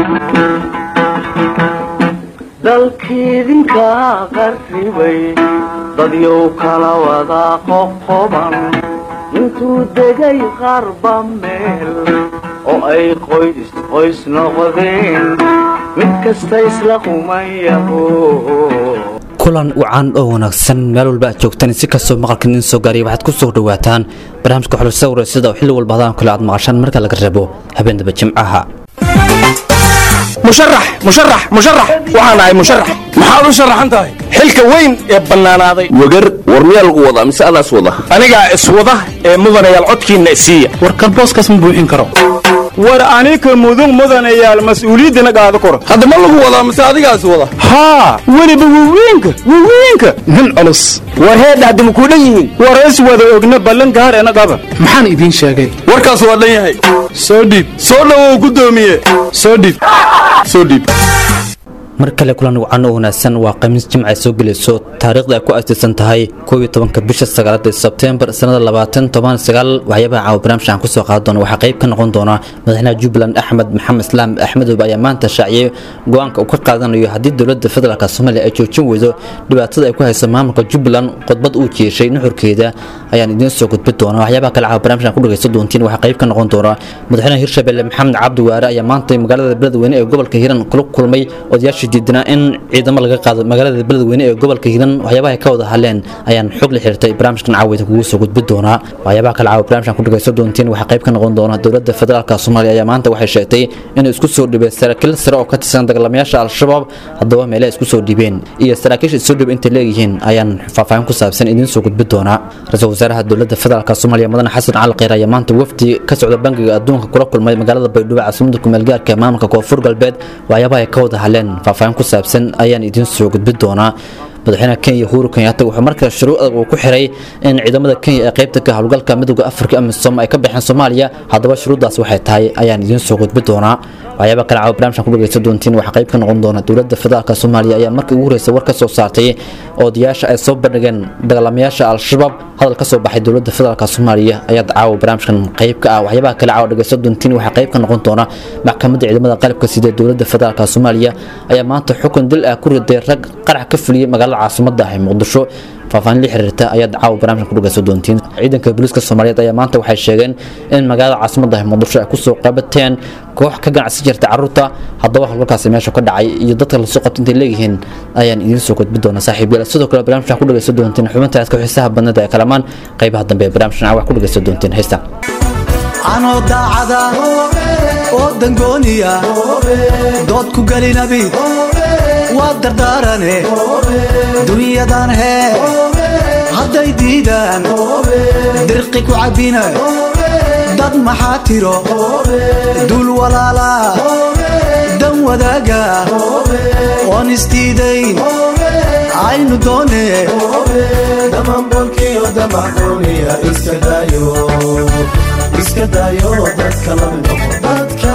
dalkiidinka qarribay dadyow kala wada qoqoban intuu degay qarba meel oo ay qoys qoys noqdeen mid kasta isla qumayaho kulan wacan oo wanaagsan meel walba aad joogtaan si kastoo maqalka idin soo gaariya waxaad ku soo dhawaataan barnaamijka xulisa wareysada oo xilli walba hadaan kale aad maqashaan marka laga rabo habeendaba jimcaha musharax musharax musharax waxaan ahay musharax maxaad u sharaxan tahay xilka weyn ee bannaanaaday wagar war miyaa lagu wadaa mise adaas wada anigaa iswada ee mudanayaal codkiinna isiiya war kalbooskaas ma buuxin karo war anika mudug mudanayaal mas-uuliyaddana qaado koro hadda ma lagu wadaa mise adigaas wada haa weliba wawiinka wawiinka nin culus war heedha hadda makuu dhan yihiin war is wada ogna ballan gaar ena qaba maxaan idiin sheegay warkaas waa dhan yahay soo dhiib soo dhowow guddoomiye soo dhiib soo dhiib mar kale kulan wacan oo wanaagsan waa khamiis jimca ay soo gelayso taariikhda ay ku aasaysan tahay koob iyo tobanka bisha sagaalaad ee sebteembar sannada labaatan toban sagaal waxyaabaha caawa barnaamijkan kusoo qaadan doona waxaa qayb ka noqon doona madaxweynaha jubbaland axmed maxamed islaam axmedoobe ayaa maanta shaaciyey go-aanka uu ka qaadanayo haddii dowladda federaalk soomaaliya ay joojin weydo dhibaatada ay ku hayso maamulka jubbaland khudbad uu jeeshay nuxurkeeda ayaan idiin soo gudbi doona waxyaabaha kale caawa barnaamijkan ku dhagaysto doontiin waxaa qayb ka noqon doona madaxweynaha hirshabelle maxamed cabdi waare ayaa maanta magaalada beledweyne ee gobolka hiiran kula kulmay odayaashii diidnaa in ciidamo laga qaado magaalada beledweyne ee gobolka hiiran waxyaabaha ay ka wada hadleen ayaan xog la xiriirtay barnaamijkan caawida kugu soo gudbi doonaa waxyaabaha kale caawa barnaamijkan ku dhagaysto doontiin waxaa qayb ka noqon doona dowladda federaalka soomaaliya ayaa maanta waxay sheegtay inay isku soo dhibeen saraakiil sare oo ka tirsan dagaalamayaasha al-shabaab haddaba meele isku soo dhibeen iyo saraakiisha isoo dhib intay leeyihiin ayaan faahfaahin ku saabsan idiin soo gudbi doonaa ra-iisul wasaaraha dowladda federaalka soomaaliya mudane xasan cali kheyr ayaa maanta wafdi ka socda bangiga adduunka kula kulmay magaalada baydhabo caasimada kumeelgaarka ee maamulka koonfur galbeed waxyaabaha ay ka wada hadleen faahfaahin ku saabsan ayaan idiin soo gudbi doonaa madaxweynaha kenya uhuru kenyatta wuxuu markale shuruuc adag uu ku xiray in ciidamada kenya ee qaybta ka howlgalka midooda afrika amisom ay ka baxeen soomaaliya haddaba shuruuddaas waxay tahay ayaan idiin soo gudbi doonaa waxyaaba kale caawa barnaamijkan ku dhagaysta doontiin waxaa qayb ka noqon doona dowladda federaalka soomaaliya ayaa markii ugu horreysay war ka soo saartay odayaasha ay soo bandhigeen dagaalamayaasha al-shabaab hadal ka soo baxay dowladda federaalka soomaaliya ayaa caawa barnaamijkan qayb ka ah waxyaabaha kale caawa dhagaysta doontiin waxaa qayb ka noqon doona maxkamadda ciidamada qalabka sida dowladda federaalka soomaaliya ayaa maanta xukun dil ah ku riday rag qarax ka fuliyey magaalada caasimada ah ee muqdisho faahfaahin la xiriirta ayaad caawa barnaamijkan ku dhagayso doontiin ciidanka booliiska soomaaliyeed ayaa maanta waxay sheegeen in magaalada caasimada ah muqdisho ay kusoo qabateen koox ka ganacsi jirta carruurta haddaba howlgalkaasi meesha ka dhacay iyo dadka lasoo qabta intay leeyihiin ayaan idiin soo gudbi doonaa saaxiibayaal sidoo kale barnaamijkan ku dhagayso doontiin xubinta aadka xiisaha badnada ee kalamaan qaybaha dambe ee barnaamijkan caawa ku dhagayso doontiin haysta anoo daacada oo dangooniya dood ku gelinabi waa dardaarane dunyadan hee hadday diidaan dirqi ku cabbina dad maxaa tiro duul walaala dan wadaaga oon isdiidayn aynu doone damanbolkiyo damaxuuniya iska daayo iska daayo dadka laminoqo dadka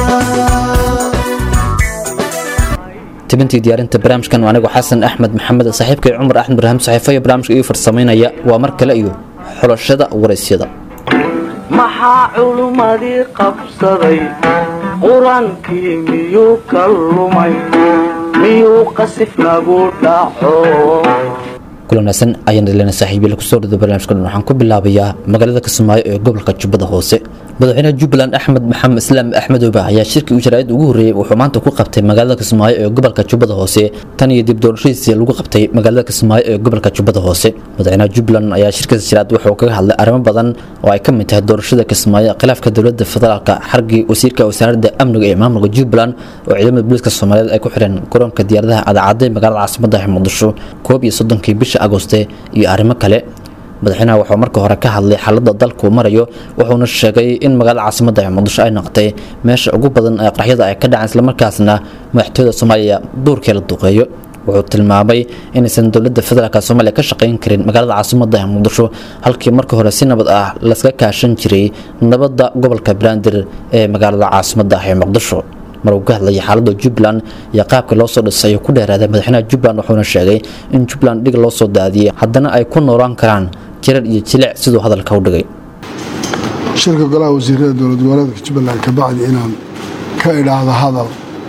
tibintii diyaarinta barnaamijkan waa anigu xasan axmed maxamed saaxiibkay cumar axmed ibraahim saxiifo iyo barnaamijka ii farsamaynaya waa mar kale iyo xulashada waraysyada maxaa culummadii qabsaday qur-aankii miyuu ka lumay miyuu qasif nagu dhaco kulanaasan ayaan dhalina saaxiibyal kusoo dhada barnaamijka dhan waxaan ku bilaabayaa magaalada kismaayo ee gobolka jubbada hoose madaxweynaha jubbaland axmed maxamed islaam axmedoobe ayaa shirkii uu jaraa'id ugu horreeyey wuxuu maanta ku qabtay magaalada kismaayo ee gobolka jubbada hoose tan iyo dib doorashadiisii lagu qabtay magaalada kismaayo ee gobolka jubbada hoose madaxweynaha jubbaland ayaa shirkaas jaraa'id wuxuu kaga hadlay arrimo badan oo ay ka mid tahay doorashada kismaayo khilaafka dowladda federaalka xargii wasiirka wasaaradda amniga ee maamulka jubbaland oo ciidamada booliiska soomaaliyeed ay ku xireen garoonka diyaaradaha cadacadday magaalada caasimada ah muqdisho koob iyo soddonkii bisha agoste iyo arrimo kale madaxweynaha wuxuu marka hore ka hadlay xaaladda dalku marayo wuxuuna sheegay in magaalada caasimada ee muqdisho ay noqotay meesha ugu badan ee qaraxyada ay ka dhaceen islamarkaasna madaxtooyada soomaaliya duurkee la duqeeyo wuxuu tilmaamay inaysan dowladda federaalk soomaaliya ka shaqayn karin magaalada caasimada ee muqdisho halkii marka hore si nabad ah laskaga kaashan jiray nabadda gobolka banaadir ee magaalada caasimada ah ee muqdisho mar uu ka hadlayay xaaladda jubbaland iyo qaabka loo soo dhisay ayuu ku dheeraaday madaxweynaha jubbaland wuxuuna sheegay in jubbaland dhig loo soo daadiyey haddana ay ku noolaan karaan jirar iyo jilic siduu hadalka u dhigay shirka golaha wasiirada dowlad goboleedka jubbaland kabacdi inaan ka idhaahdo hadal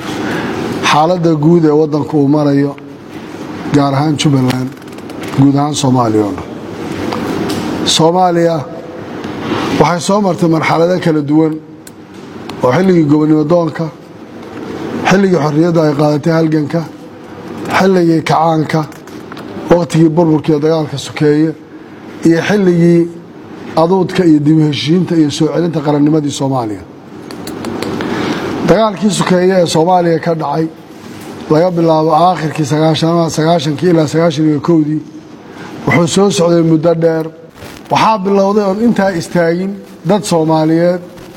xaaladda guud ee waddanku uu marayo gaar ahaan jubbaland guud ahaan soomaaliya oo dhan soomaaliya waxay soo martay marxalado kala duwan oo xilligii gobonimo doonka xilligii xorriyadda ay qaadatay halganka xilligii kacaanka wakhtigii burburkiiyo dagaalka sokeeye iyo xilligii aduudka iyo dib u heshiinta iyo soo celinta qarannimadii soomaaliya dagaalkii sokeeye ee soomaaliya ka dhacay laga bilaabo aakhirkii sagaashankii ilaa sagaashan iyo kowdii wuxuu soo socday muddo dheer waxaa bilowday oon intaa istaagin dad soomaaliyeed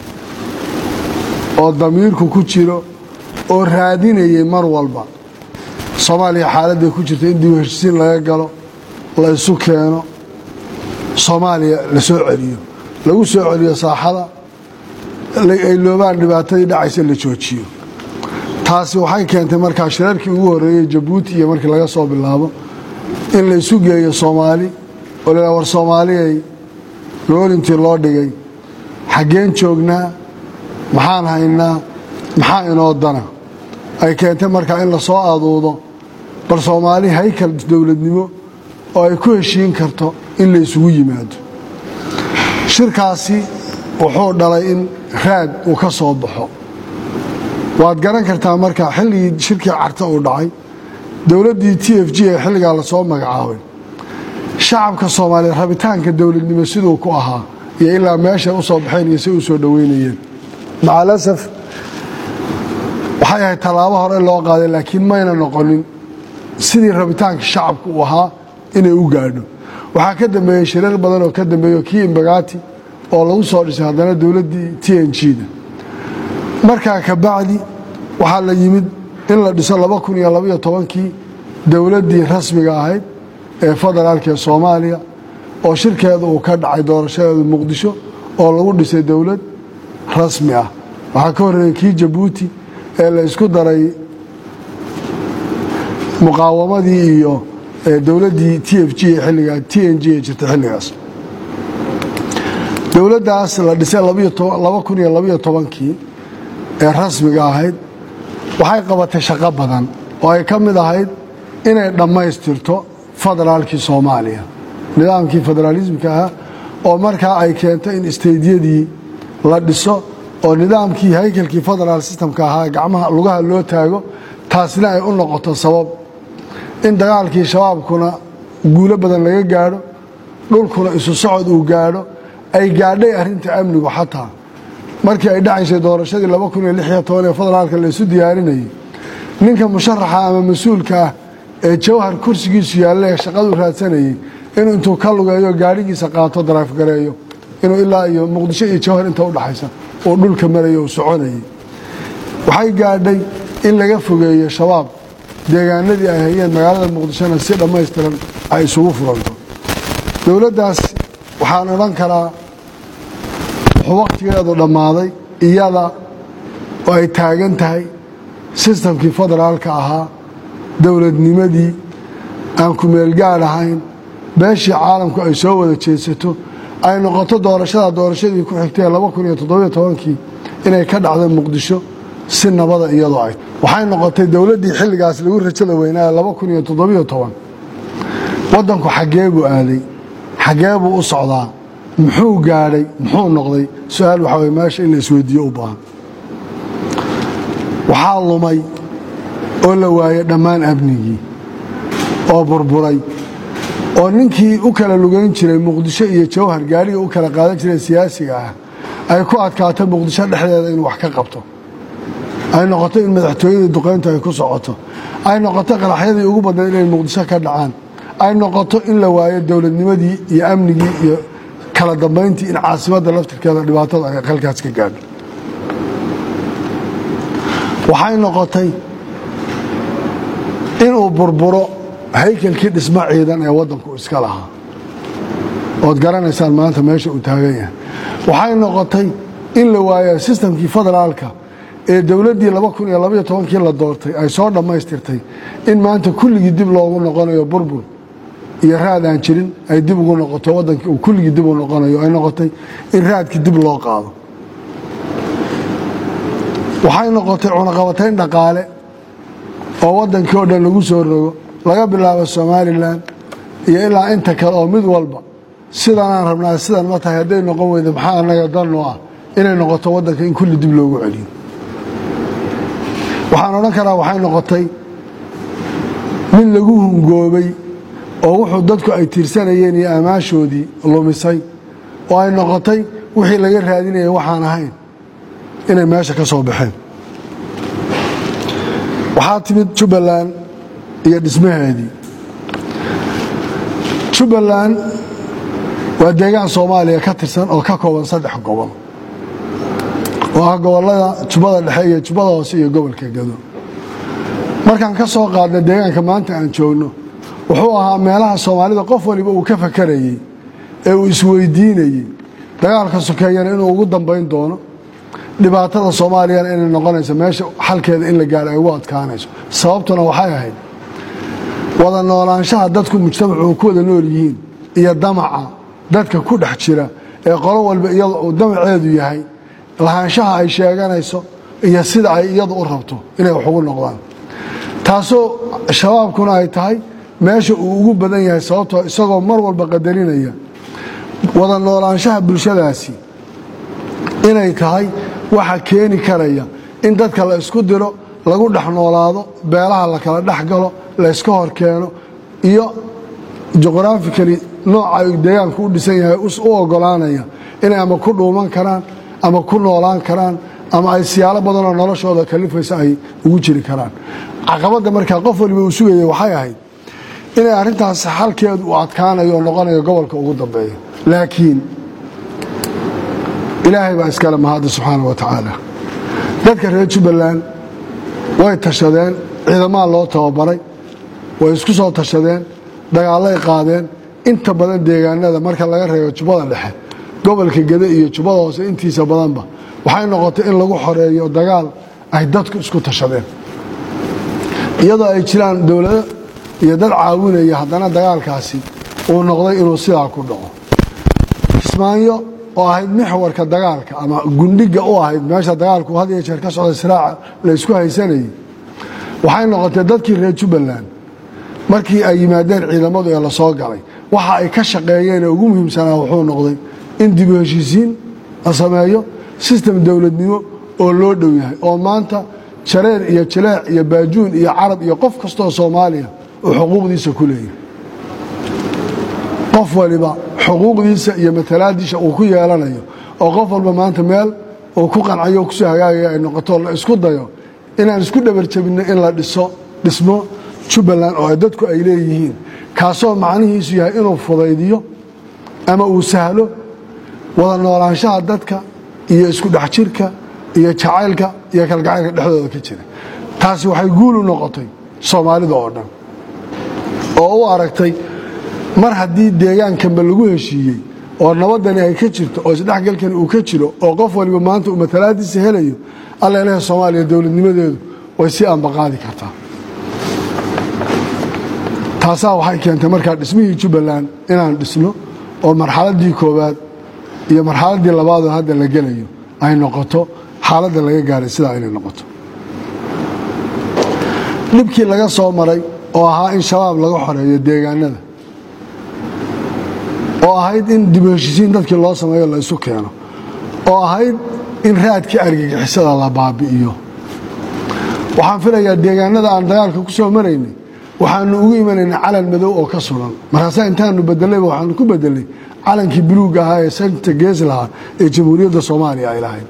oo damiirku ku jiro oo raadinayay mar walba soomaaliya xaaladday ku jirta in dib u heshisiin laga galo la isu keeno soomaaliya la soo celiyo lagu soo celiyo saaxada ay loobaan dhibaatadii dhacaysa la joojiyo taasi waxay keentay markaa shirarkii ugu horreeyey jabuuti iyo markii laga soo bilaabo in la isu geeyo soomaali oo la war soomaaliyay goolintii loo dhigay xaggeen joognaa maxaan haynaa maxaa inoo dana ay keentay markaa in la soo aduudo bal soomaali haykal dowladnimo oo ay ku heshiin karto in la isugu yimaado shirkaasi wuxuu dhalay in raad uu ka soo baxo waad garan kartaa markaa xilligii shirkii carta uu dhacay dowladdii t f g ee xilligaa lasoo magacaabay shacabka soomaaliyeed rabitaanka dowladnimo siduu ku ahaa iyo ilaa meeshay u soo baxeen iyo si u soo dhoweynayeen macalasaf waxay ahayd tallaabo hore loo qaaday laakiin mayna noqonin sidii rabitaanka shacabku uu ahaa inay u gaadho waxaa ka dambeeyey shirar badan oo ka dambeeyo kii imbagati oo lagu soo dhisay haddana dowladdii t n g-da markaa kabacdi waxaa la yimid in la dhiso laba kun iyo labaiyo tobankii dowladdii rasmiga ahayd ee federaalka ee soomaaliya oo shirkeeda uu ka dhacay doorashadeeda muqdisho oo lagu dhisay dowlad rasmi ah waxaa ka horreeyey kii jabuuti ee la isku daray muqaawamadii iyo dowladdii t f g ee xilligaa t n g ee jirta xilligaas dowladdaas la dhisay laba kun iyo labaiyo tobankii ee rasmiga ahayd waxay qabatay shaqo badan oo ay ka mid ahayd inay dhammaystirto federaalkii soomaaliya nidaamkii federaalismka ahaa oo markaa ay keento in isteydyadii la dhiso oo nidaamkii haykalkii federaal systemka ahaa gacmaha lugaha loo taago taasina ay u noqoto sabab in dagaalkii shabaabkuna guulo badan laga gaadho dhulkuna isu socod uu gaadho ay gaadhay arrinta amnigu xataa markii ay dhacaysay doorashadii laba kun iyo lix iyo toban ee federaalka la isu diyaarinayay ninka musharaxa ama mas-uulka ah ee jawhar kursigiisu yaalla ee shaqadu raadsanayay inuu intuu ka lugeeyo gaadhigiisa qaato daraafgareeyo inuu ilaa iyo muqdisho iyo jawhar inta udhaxaysa uu dhulka marayo uu soconayay waxay gaadhay in laga fogeeyo shabaab deegaanadii ay hayeen magaalada muqdishona si dhammaystiran ay isugu furanto dowladdaas waxaan odhan karaa wuxuu wakhtigeedu dhammaaday iyada oo ay taagan tahay sistamkii federaalka ahaa dowladnimadii aan kumeelgaad ahayn beeshii caalamku ay soo wada jeedsato ay noqoto doorashada doorashadii ku xigtay laba kun iyo toddobiyo tobankii inay ka dhacdo muqdisho si nabada iyadoo ay waxay noqotay dowladdii xilligaas lagu rajada weynaaye laba kun iyo toddobiyo toban waddanku xaggee buu aaday xaggee buu u socdaa muxuu gaadhay muxuu noqday su-aal waxaa way meesha in la isweydiiyo u baahan waxaa lumay oo la waayey dhammaan amnigii oo burburay oo ninkii u kala lugayn jiray muqdisho iyo jawhar gaadhiga u kala qaadan jiray siyaasiga ah ay ku adkaato muqdisho dhexdeeda inuu wax ka qabto ay noqoto in madaxtooyadii duqayntu ay ku socoto ay noqoto qaraxyadii ugu badnayd inay muqdisho ka dhacaan ay noqoto in la waayo dowladnimadii iyo amnigii iyo kala dambayntii in caasimadda laftirkeeda dhibaatada ay qalkaas ka gaadho waxay noqotay inuu burburo haykalkii dhismo ciidan ee waddanku iska lahaa ood garanaysaan maanta meesha uu taagan yahay waxay noqotay in la waayo sistamkii federaalka ee dowladdii laba kun iyo labaiyo tobankii la doortay ay soo dhammaystirtay in maanta kulligii dib loogu noqonayo burbur iyo raad aan jirin ay dib ugu noqoto waddankii uu kulligii dib u noqonayo ay noqotay in raadkii dib loo qaado waxay noqotay cunaqabatayn dhaqaale oo waddankii oo dhan lagu soo rogo laga bilaabo somalilan iyo ilaa inta kale oo mid walba sidanaan rabnaa sidan ma tahay hadday noqon weyda maxaa annaga danno ah inay noqoto waddanka in kulli dib loogu celiyo waxaan odhan karaa waxay noqotay mid lagu hungoobay oo wuxuu dadku ay tiirsanayeen iyo ammaashoodii lumisay oo ay noqotay wixii laga raadinayay waxaan ahayn inay meesha ka soo baxeen waxaa timid jubbaland iyo dhismaheedii jubbaland waa deegaan soomaaliya ka tirsan oo ka kooban saddex gobol oo ah gobollada jubbada dhexe iyo jubbada hoose iyo gobolka gado markaan ka soo qaadna deegaanka maanta aan joogno wuxuu ahaa meelaha soomaalida qof waliba uu ka fakarayey ee uu isweydiinayey dagaalka sokeeyana inuu ugu dambayn doono dhibaatada soomaaliyana inay noqonayso meesha xalkeeda in la gaaro ay ugu adkaanayso sababtuna waxay ahayd wada noolaanshaha dadku mujtamacu uu ku wada nool yihiin iyo damaca dadka ku dhex jira ee qolo walba iyada uu damaceedu yahay lahaanshaha ay sheeganayso iyo sida ay iyadu u rabto inay wax ugu noqdaan taasoo shabaabkuna ay tahay meesha uu ugu badan yahay sababtoo isagoo mar walba qadarinaya wada noolaanshaha bulshadaasi inay tahay waxa keeni karaya in dadka la isku diro lagu dhex noolaado beelaha la kala dhex galo la yska hor keeno iyo juqhrafikali nooca ay deegaanku u dhisan yahay u ogolaanaya inay ama ku dhuuman karaan ama ku noolaan karaan ama ay siyaalo badanoo noloshooda kalifaysa ay ugu jiri karaan caqabadda markaa qof waliba uu sugaya waxay ahayd inay arrintaas xalkeedu uu adkaanayo oo noqonayo gobolka ugu dambeeya laakiin ilaahay baa iskale mahadda subxaana wa tacaala dadka reer jubbaland way tashadeen ciidamaha loo tababaray way isku soo tashadeen dagaallay qaadeen inta badan deegaanada marka laga reebo jubbada dhexe gobolka gede iyo jubbada hoose intiisa badanba waxay noqotay in lagu xoreeyo dagaal ay dadku isku tashadeen iyadoo ay jiraan dowlado iyo dad caawinaya haddana dagaalkaasi uu noqday inuu sidaa ku dhaco kismaayo oo ahayd mixwarka dagaalka ama gundhiga u ahayd meesha dagaalku had iyo jeer ka socda siraaca la ysku haysanayay waxay noqotay dadkii reer jubbaland markii ay yimaadeen ciidamadu ee lasoo galay waxa ay ka shaqeeyeen ee ugu muhiimsanaa wuxuu noqday in dibu heshiisiin la sameeyo sistem dowladnimo oo loo dhow yahay oo maanta jareer iyo jileec iyo baajuun iyo carab iyo qof kastoo soomaaliya uu xuquuqdiisa ku leeyahay qof waliba xuquuqdiisa iyo matalaadiisa uu ku yeelanayo oo qof walba maanta meel uu ku qancayo o kusoo hagaagaya ay noqoto la isku dayo inaan isku dhabarjabinno in la dhiso dhismo jubbaland oo dadku ay leeyihiin kaasoo macnihiisu yahay inuu fudaydiyo ama uu sahlo wada noolaanshaha dadka iyo isku dhex jirka iyo jacaylka iyo kalgacaylka dhexdooda ka jira taasi waxay guul u noqotay soomaalida oo dhan oo u aragtay mar haddii deegaankanba lagu heshiiyey oo nabadani ay ka jirto oo isdhexgalkani uu ka jiro oo qof waliba maanta uu matalaadiisa helayo alla ilaha soomaaliya dowladnimadeedu way si ambaqaadi kartaa taasaa waxay keentay markaa dhismihii jubbaland inaan dhisno oo marxaladdii koowaad iyo marxaladdii labaadoo hadda la gelayo ay noqoto xaaladda laga gaaray sidaa inay noqoto dhibkii laga soo maray oo ahaa in shabaab laga xoreeyo deegaanada oo ahayd in dib u heshisiin dadkii loo sameeyo la isu keeno oo ahayd in raadkii argagixisada la baabi'iyo waxaan filayaa deegaanada aan dagaalka ku soo maraynay waxaanu ugu imanaynay calan madow oo ka sugan markaasaa intaanu bedelayba waxaanu ku bedelay calankii buluuga ahaa ee santa gees lahaa ee jamhuuriyadda soomaaliya ay lahayd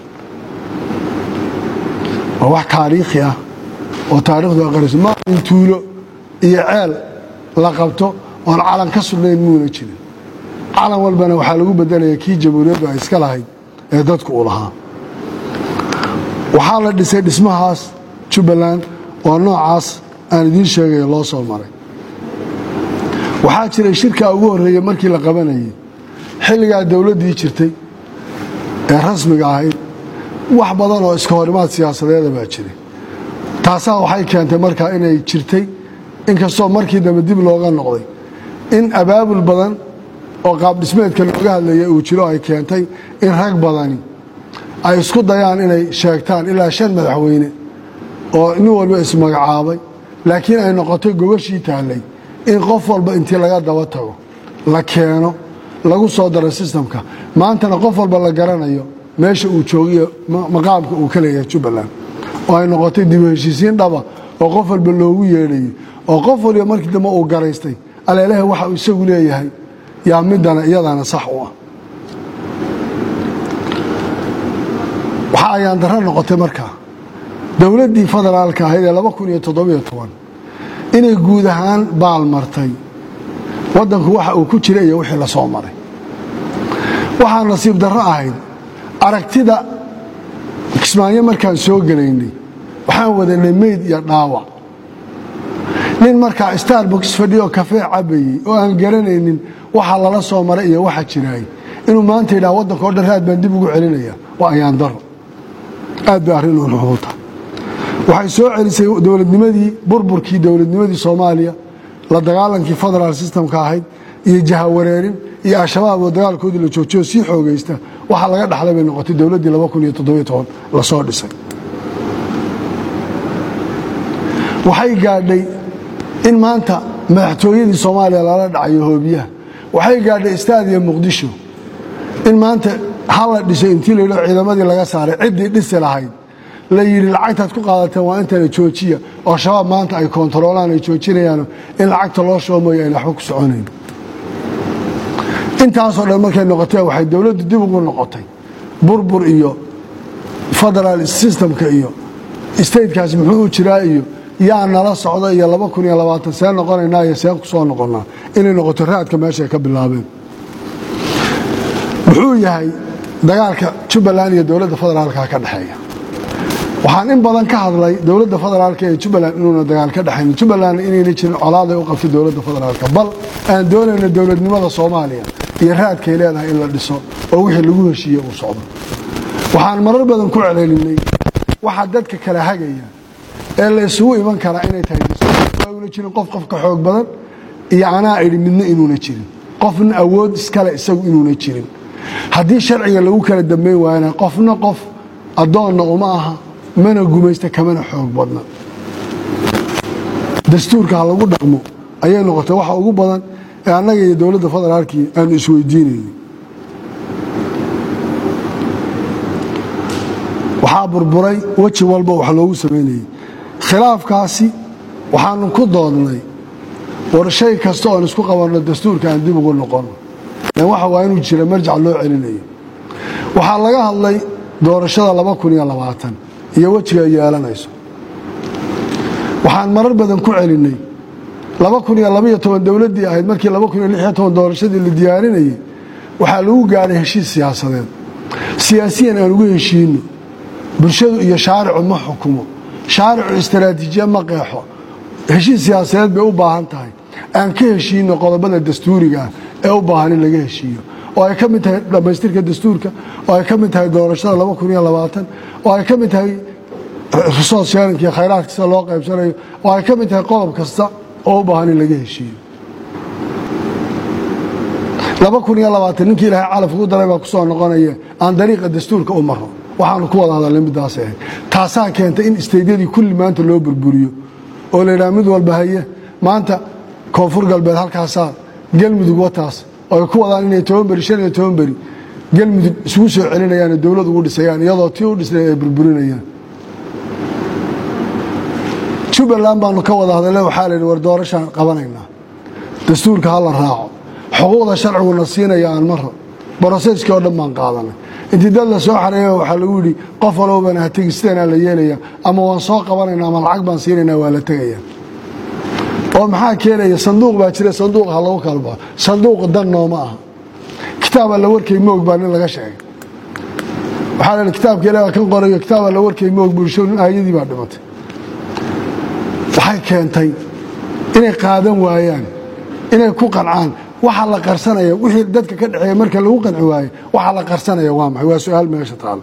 waa wax taariikhi ah oo taarikhdu ay qarayso ma in tuulo iyo ceel la qabto oon calan ka sugnayn muuna jirin calan walbana waxaa lagu bedelaya kii jamhuuriyaddu ay iska lahayd ee dadku uu lahaa waxaa la dhisay dhismahaas jubbaland oo noocaas aan idiin sheegaya loo soo maray waxaa jiray shirkaa ugu horreeyey markii la qabanayay xilligaa dowladdii jirtay ee rasmiga ahayd wax badan oo iska horimaad siyaasadeeda baa jiray taasaa waxay keentay markaa inay jirtay inkastoo markii dambe dib looga noqday in abaabul badan oo qaabdhismeedka looga hadlaya uu jiro ay keentay in rag badani ay isku dayaan inay sheegtaan ilaa shan madaxweyne oo nin walba ismagacaabay laakiin ay noqotay gogashii taallay in qof walba intii laga daba tago la keeno lagu soo daro sistamka maantana qof walba la garanayo meesha uu joogiyo maqaamka uu ka leeyahay jubbaland oo ay noqotay dib u heshiisiin dhaba oo qof walba loogu yeedhayo oo qof waliba markii dambe uu garaystay aleelaha waxa uu isagu leeyahay yaa midana iyadana sax u ah waxa ayaan darro noqotay markaa dowladdii federaalka ahayd ee laba kun iyo toddobiyo toban inay guud ahaan baal martay waddanku waxa uu ku jira iyo wixii la soo maray waxaa nasiib darro ahayd aragtida kismaayo markaan soo gelaynay waxaan wadanay meyd iyo dhaawac nin markaa starbox fadhiyo kafee cabayey oo aan garanaynin waxa lala soo maray iyo waxa jiraay inuu maanta yidhaha waddanka o dhan raad baan dib ugu celinaya waa ayaan daro aad bay arrin u nuxuuta waxay soo celisay dowladnimadii burburkii dowladnimadii soomaaliya la dagaalankii federal systemka ahayd iyo jahawareerin iyo al-shabaab oo dagaalkoodii la joojiyo sii xoogaysta waxa laga dhaxlay bay noqotay dowladdii lasoo dhisay waxay gaadhay in maanta madaxtooyadii soomaaliya lala dhacayo hoobiyaha waxay gaadhay istaadiya muqdisho in maanta hala dhisay intii layidho ciidamadii laga saaray ciddii dhisi lahayd la yidhi lacagtaad ku qaadateen waa intana joojiya oo shabaab maanta ay koontaroolaan ay joojinayaan in lacagta loo shubo mooye ayna waxba ku soconayn intaasoo dhan markay noqotee waxay dowladdu dib ugu noqotay burbur iyo federal systemka iyo statekaas muxuu u jiraa iyo yaa nala socda iyo laba kun iyo labaatan see noqonaynaa iyo see ku soo noqonnaa inay noqoto raadka meeshaay ka bilaabeen muxuu yahay dagaalka jubbaland iyo dowladda federaalka ka dhexeeya waxaan in badan ka hadlay dowladda federaalka ee jubbaland inuuna dagaal ka dhexayn jubbaland inayna jirin colaaday u qabtay dowladda federaalka bal aan doonayna dowladnimada soomaaliya iyo raadkay leedahay in la dhiso oo wixii lagu heshiiye uu socdo waxaan marar badan ku celcelinay waxaa dadka kala hagaya ee la isugu iman karaa inay tahay una jirin qof qofka xoog badan iyo anaa idhi midna inuuna jirin qofna awood iskale isagu inuuna jirin haddii sharciga lagu kala dambayn waayana qofna qof addoonna uma aha mana gumaysta kamana xoog badna dastuurka ha lagu dhaqmo ayay noqotay waxa ugu badan ee annaga iyo dowladda federaalkii aanu isweydiinayno waxaa burburay weji walba wax loogu samaynayay khilaafkaasi waxaanu ku doodnay war shay kasta oon isku qabanno dastuurka aan dib ugu noqono lan waxa waa inuu jira marjac loo celinayo waxaa laga hadlay doorashada laba kun iyo labaatan iyo wejiga ay yeelanayso waxaan marar badan ku celinay laba kun iyo labaiyo toban dowladdii ahayd markii laba kun iyo lix iyo toban doorashadii la diyaarinayay waxaa lagu gaadhay heshiis siyaasadeed siyaasiyan aan ugu heshiino bulshadu iyo shaaricu ma xukumo shaaricu istaraatiijiya ma qeexo heshiis siyaasadeed bay u baahan tahay aan ka heshiino qodobada dastuuriga ah ee u baahan in laga heshiiyo oo ay ka mid tahay dhammaystirka dastuurka oo ay ka mid tahay doorashada laba kun iyo labaatan oo ay ka mid tahay resource sharinka iyo khayraadka sida loo qaybsanayo oo ay ka mid tahay qodob kasta oo u baahan in laga heshiiyo laba kun iyo labaatan ninkii ilaahay calaf ugu daray baa ku soo noqonaya aan dariiqa dastuurka u maro waxaanu ku wada hadalnay middaas ahayd taasaa keentay in isteydyadii kulli maanta loo burburiyo oo la yidhaha mid walba haye maanta koonfur galbeed halkaasaa gelmudug wataas oo ay ku wadaan inay toban beri shan iyo toban beri gelmudug isugu soo celinayaanoo dowlad ugu dhisayaan iyadoo tii u dhisnay ay burburinayaan jubbaland baanu ka wada hadale waxaa la yidhi war doorashaan qabanaynaa dastuurka ha la raaco xuquuqda sharciguna siinaya aan maro broseskii oo dhan baan qaadanay intii dad la soo xareeya waxaa lagu yidhi qof walbana ha tegi sidanaa la yeelaya ama waan soo qabanayna ama lacag baan siinaynaa waa la tegaya oo maxaa keenaya sanduuq baa jira sanduuq ha lagu kala baxo sanduuq dan nooma aha kitaaba la warkay moog baa nin laga sheegay waxaa la kitaabka ilaah kan qorayo kitaaba la warkay moog bulsho nin aayadii baa dhimatay waxay keentay inay qaadan waayaan inay ku qancaan waxa la qarsanaya wixii dadka ka dhexeeya marka lagu qanci waayo waxa la qarsanaya waa maxay waa su-aal meesha taalo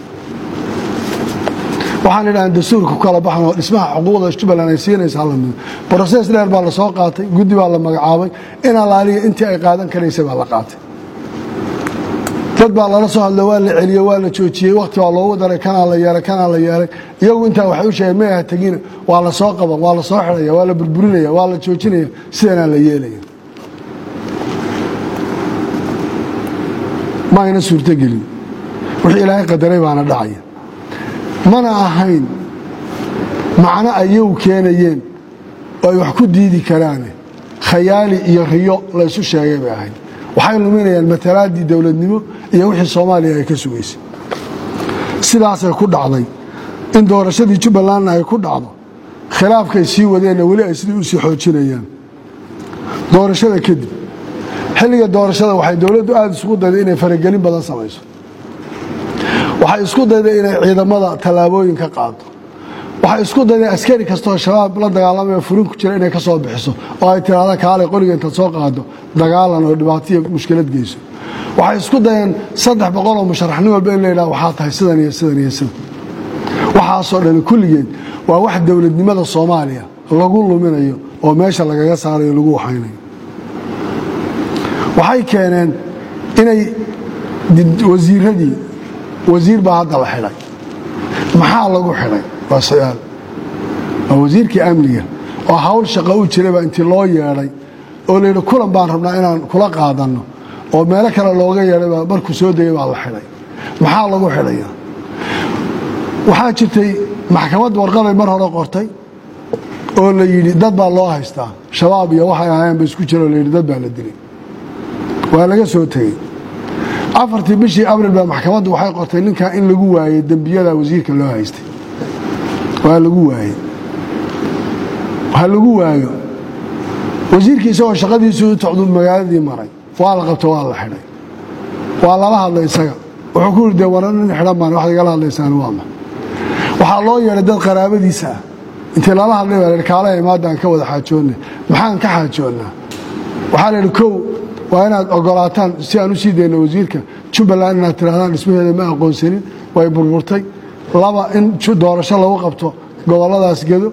waxaan idhahan dastuurka ku kala baxan oo dhismaha xuquuqda jubbaland ay siinaysa hala mido broses dheer baa la soo qaatay guddi baa la magacaabay in alaaliya intii ay qaadan karaysay baa la qaatay dad baa lala soo hadlo waa la celiyey waa la joojiyey wakhti baa loogu daray kanaa la yeelay kanaa la yeelay iyagu intaa waxay u sheegeen may aha tegina waa la soo qaban waa la soo xidhaya waa la burburinaya waa la joojinaya sidanaa la yeelaya ma ayna suurtogelin wixii ilaahay qadaray baana dhacaya mana ahayn macno ayagu keenayeen oo ay wax ku diidi karaane khayaali iyo riyo la ysu sheegay bay ahayd waxay luminayaan matalaaddii dowladnimo iyo wixii soomaaliya ay ka sugaysay sidaasay ku dhacday in doorashadii jubbalandna ay ku dhacdo khilaafkay sii wadeenna weli ay sidii u sii xoojinayaan doorashada kadib xilliga doorashada waxay dowladdu aada isku dayday inay faragelin badan samayso waxay isku dayday inay ciidamada tallaabooyin ka qaado waxay isku dayday askari kastoo shabaab la dagaalamaya furin ku jira inay ka soo bixiso oo ay tiraahda kaalay qoriga intaad soo qaado dagaalan oo dhibaataiyo mushkilad geyso waxay isku dayeen saddex boqoloo musharaxnin walba in la yidhaha waxaa tahay sidan iyo sidan iyo sidan waxaasoo dhani kulligeed waa wax dowladnimada soomaaliya lagu luminayo oo meesha lagaga saarayo lagu waxaynayo waxay keeneen inay wasiiradii wasiir baa hadda la xidhay maxaa lagu xidhay waa su-aal waa wasiirkii amniga oo hawl shaqo u jirayba intii loo yeedhay oo layidhi kulan baan rabnaa inaan kula qaadanno oo meelo kale looga yeedhayba markuu soo degay baa la xidhay maxaa lagu xidhaya waxaa jirtay maxkamad warqaday mar hore qortay oo la yidhi dad baa loo haystaa shabaab iyo waxay ahaayeen ba isku jiro layidhi dad baa la dilay waa laga soo tegey afartii bishii abril baa maxkamaddu waxay qortay ninkaa in lagu waayey dembiyada wasiirka loo haystay waa lagu waayey ha lagu waayo wasiirkii isagoo shaqadiisuu u tocdu magaaladii maray waa la qabto waa la xidhay waa lala hadlay isaga wuxuu ku yidhi dee waran nin xidhan baan wax igala hadlaysaan waama waxaa loo yeedhay dad qaraabadiisa ah intii lala hadlay baa lahi kaalaha imaadaan ka wada xaajoonna maxaan ka xaajoonnaa waxaa la yidhi kow waa inaad ogolaataan si aan u sii dayno wasiirka jubbaland inaad tirahdaan dhismaheeda ma aqoonsanin way burburtay laba in doorasho lagu qabto gobolladaas gedo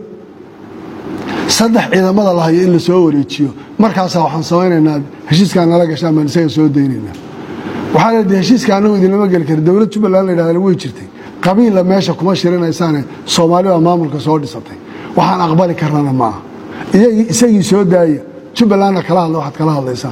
saddex ciidamada la hayo in la soo wareejiyo markaasaa waxaan samaynaynaa heshiiskaa nala gashaan baan isaga soo daynaynaa waxaa la yidhi heshiiska annagu idinlama geli kara dowlad jubbaland la yidhahda way jirtay qabiilla meesha kuma shirinaysaane soomaali baa maamulka soo dhisatay waxaan aqbali karnana ma aha isagii soo daaya jubbalandna kala hadla waxaad kala hadlaysaan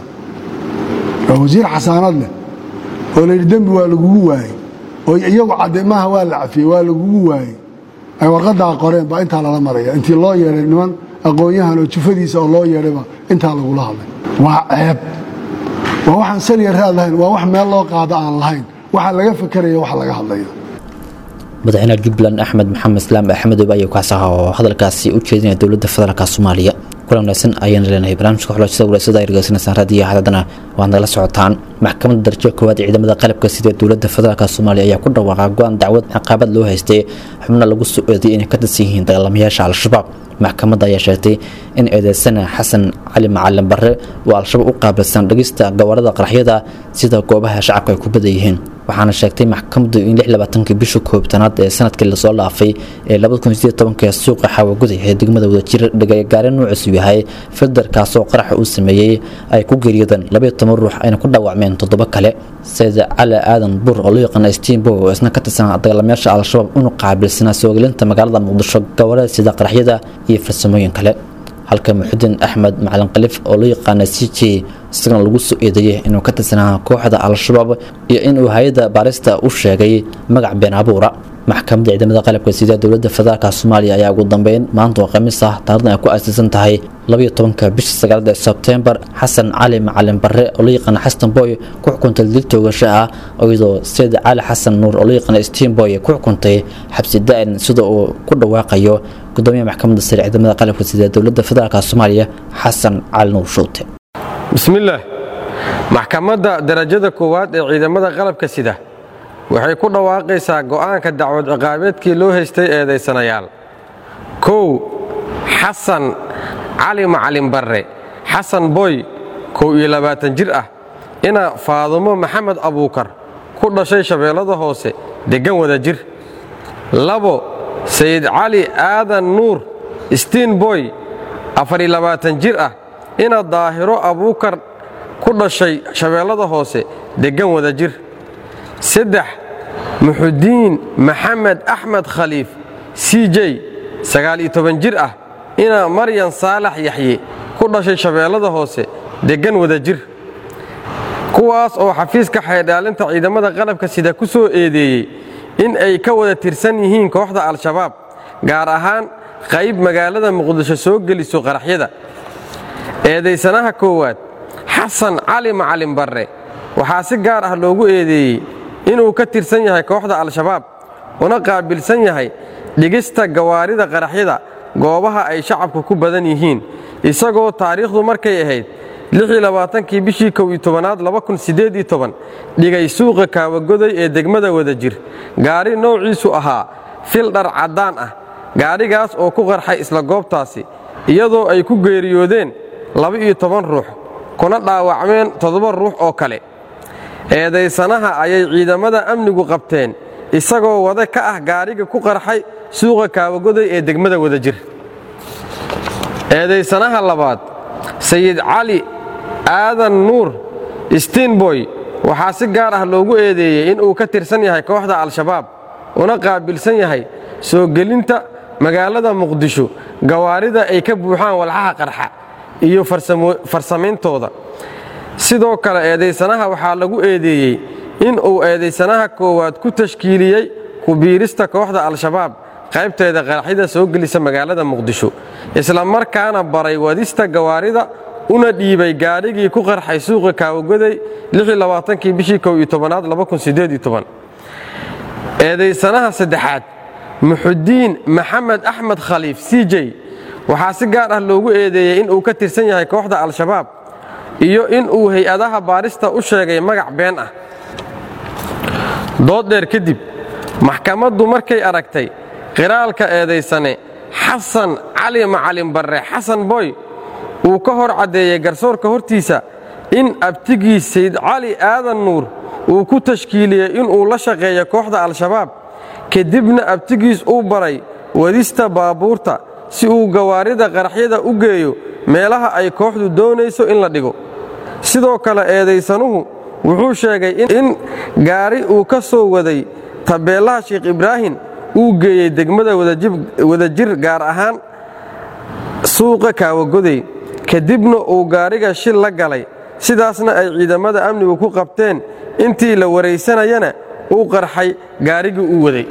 waa wasiir xasaanad leh oo layidhi dembi waa lagugu waayey oo iyagu cadde maaha waa la cafiyey waa lagugu waayey ay warqadaa qoreen baa intaa lala maraya intii loo yeedhay niman aqoon-yahan oo jufadiisa oo loo yeedhayba intaa lagula hadlay waa ceeb waa waxaan saliya raad lahayn waa wax meel loo qaado aan lahayn waxa laga fakeraya wax laga hadlayo madaxweynaha jubbaland axmed maxamed islaam axmedow ayuu kaas ahaa oo hadalkaasi u jeedinaya dowladda federaalka soomaaliya kulan wanaagsan ayaan leenahay barnaamijka xulashada walaasada ay dhegeysaneysaan raadiyo haddana waad nagala socotaan maxkamadda darajo koowaad ee ciidamada qalabka sida dowladda federaalka soomaaliya ayaa ku dhawaaqa go-aan dacwad ciqaabad loo haystay xubno lagu soo eeday inay ka tirsan yihiin dagaalamayaasha al-shabaab maxkamadda ayaa sheegtay in eedeysana xasan cali macalin barre oo al-shabaab u qaabilsan dhegista gawaarada qaraxyada sida goobaha shacabka ay ku badan yihiin waxaana sheegtay maxkamaddu in kii bisha koobtanaad ee sanadkii lasoo dhaafay ee suuqa xaawaguday ee degmada wadajir dhagagaare nuuciisu yahay fildarkaasoo qaraxa uu sameeyey ay ku geeriyodeen ruux ayna ku dhaawacmeen toddoba kale sayid cali aadan buur oo loo yaqaana stiinbo oo isna ka tirsan dagaalamayaasha al-shabaab unu qaabilsanaa soogelinta magaalada muqdisho gawaarada sida qaraxyada iyo farsamooyin kale halka muxudiin axmed macalin kalif oo loo yaqaana c j isagana lagu soo eedeeyey inuu ka tirsanaa kooxda al-shabaab iyo inuu hay-adda baarista u sheegay magac been abuura maxkamadda ciidamada qalabka sida dowladda federaalka soomaaliya ayaa ugu dambeyn maanta oo khamiis ah taarikhdan ay ku aasaysan tahay tobanka bisha sagaalada sebtembar xasan cali macalin barre oo loo yaqaana xasan boy ku xukuntay dil toogasho ah iyadoo sayid cali xasan nuur oo loo yaqaana stiinboy ku xukuntay xabsi da-in sida uu ku dhawaaqayo gudoomiyaha maxkamadda sare ciidamada qalabka sida dowladda federaalka soomaaliya xasan cali nuur shuute bismillaah maxkamadda darajada koowaad ee ciidamada qalabka sida waxay ku dhawaaqaysaa go'aanka dacwad ciqaabeedkii loo haystay eedaysanayaal kow xasan cali macalin barre xasan boy kow iyo labaatan jir ah ina faadumo maxamed abuukar ku dhashay shabeellada hoose deggan wada jir labo sayid cali aadan nuur stiin boy afariyo labaatan jir ah ina daahiro abuukar ku dhashay shabeellada hoose deggan wada jir saddex muxudiin maxamed axmed khaliif c j sagaal iyo toban jir ah ina maryan saalax yaxye ku dhashay shabeellada hoose deggan wada jir kuwaas oo xafiiska xaydhaalinta ciidamada qalabka sida ku soo eedeeyey in ay ka wada tirsan yihiin kooxda al-shabaab gaar ahaan qayb magaalada muqdisho soo geliso qaraxyada eedaysanaha koowaad xasan cali macalin barre waxaa si gaar ah loogu eedeeyey inuu ka tirsan yahay kooxda al-shabaab una qaabilsan yahay dhigista gawaarida qaraxyada goobaha ay shacabku ku badan yihiin isagoo taariikhdu markay ahayd kii bishii kow iyo tobanaad dhigay suuqa kaawagoday ee degmada wada jir gaari noociisu ahaa fil dhar caddaan ah gaadhigaas oo ku qarxay isla goobtaasi iyadoo ay ku geeriyoodeen laba-iyo toban ruux kuna dhaawacmeen toddoba ruux oo kale eedaysanaha ayay ciidamada amnigu qabteen isagoo wada ka ah gaadhiga ku qarxay suuqa kaawagoday ee degmada wada jir eedaysanaha labaad sayid cali aadan nuur stiinboy waxaa si gaar ah loogu eedeeyey inuu ka tirsan yahay kooxda al-shabaab una qaabilsan yahay soo gelinta magaalada muqdisho gawaarida ay ka buuxaan walxaha qarxa iyo farsamayntooda sidoo kale eedaysanaha waxaa lagu eedeeyey inuu eedaysanaha koowaad ku tashkiiliyey kubiirista kooxda al-shabaab qaybteeda qaraxyada soo gelisa magaalada muqdisho isla markaana baray wadista gawaarida una dhiibay gaadhigii ku qarxay suuqa kaawagoday kii bishii kow iyo tobanaad eedaysanaha saddexaad muxudiin maxamed axmed khaliif c j waxaa si gaar ah loogu eedeeyey inuu ka tirsan yahay kooxda al-shabaab iyo inuu hay-adaha baarista u sheegay magac been ah dood dheer kadib maxkamaddu markay aragtay qiraalka eedaysane xasan cali macalin barre xasan boy uu ka hor caddeeyey garsoorka hortiisa in abtigii sayd cali aadan nuur uu ku tashkiiliyey inuu la shaqeeyo kooxda al-shabaab kadibna abtigiis uu baray wadista baabuurta si uu gawaarida qaraxyada u geeyo meelaha ay kooxdu doonayso in la dhigo sidoo kale eedaysanuhu wuxuu sheegay in gaari uu ka soo waday tabeellaha sheekh ibraahim uu geeyey degmada wadajir gaar ahaan suuqa kaawagoday kadibna uu gaariga shil la galay sidaasna ay ciidamada amnigu ku qabteen intii la waraysanayana uu qarxay gaarigii uu waday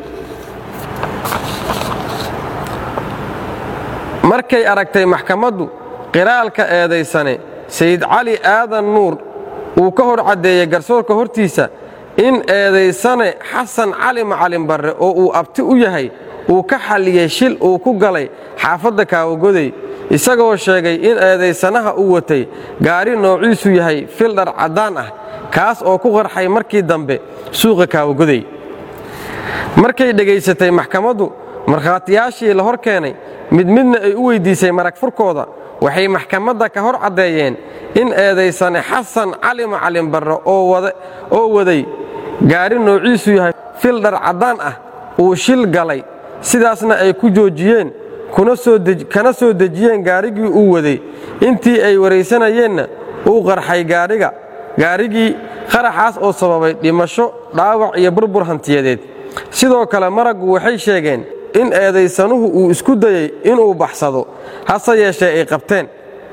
markay aragtay maxkamaddu qiraalka eedaysane sayid cali aadan nuur uu ka hor caddeeyey garsoorka hortiisa in eedaysane xasan cali macalin barre oo uu abti u yahay uu ka xalliyey shil uu ku galay xaafadda kaawagoday isagoo sheegay in eedaysanaha uu watay gaari noociisu yahay fildhar caddaan ah kaas oo ku qarxay markii dambe suuqa kaawagoday markay dhegaysatay maxkamaddu markhaatiyaashii la hor keenay mid midna ay u weyddiisay marag furkooda waxay maxkamadda ka hor caddeeyeen in eedaysane xasan cali macalin barre oo waday gaari noociisu yahay fildhar caddaan ah uu shil galay sidaasna ay ku joojiyeen kana soo dejiyeen gaarigii uu waday intii ay waraysanayeenna uu qarxay gaadhiga gaarigii qaraxaas oo sababay dhimasho dhaawac iyo burbur hantiyadeed sidoo kale maraggu waxay sheegeen in eedaysanuhu uu isku dayey inuu baxsado hase yeeshee ay qabteen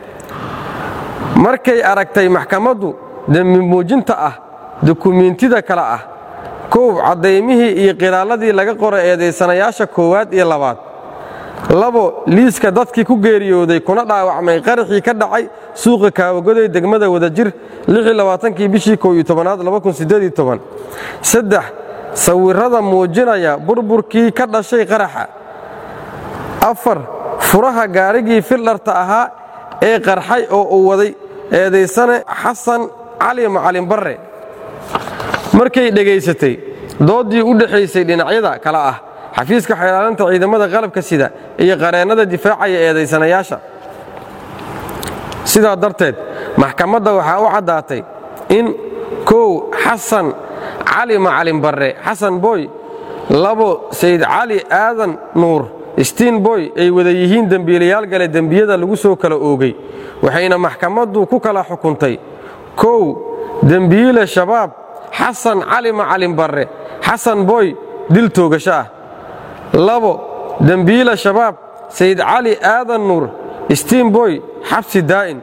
markay aragtay maxkamaddu dembi muujinta ah dukumiintida kale ah koow caddaymihii iyo qiraalladii laga qoray eedaysanayaasha koowaad iyo labaad labo liiska dadkii ku geeriyooday kuna dhaawacmay qaraxii ka dhacay suuqa kaawagoday degmada wadajir kii bishii kow iyo tobanaad saddex sawirrada muujinaya burburkii ka dhashay qaraxa afar furaha gaarigii fildharta ahaa ee qarxay oo uu waday eedaysane xasan cali macalin barre markay dhegaysatay dooddii u dhexaysay dhinacyada kale ah xafiiska xeelaalinta ciidamada qalabka sida iyo qareennada difaacaya eedaysanayaasha sidaa darteed maxkamadda waxaa u caddaatay in kow xasan cali macalin barre xasan boy labo sayid cali aadan nuur stiin boy ay wada yihiin dembiilayaal gale dembiyada lagu soo kala oogay waxayna maxkamaddu ku kala xukuntay kow dembiile shabaab xasan cali macalin barre xasan boy dil toogasho ah labo dembiila shabaab sayid cali aadan nuur stiinboy xabsi daa'in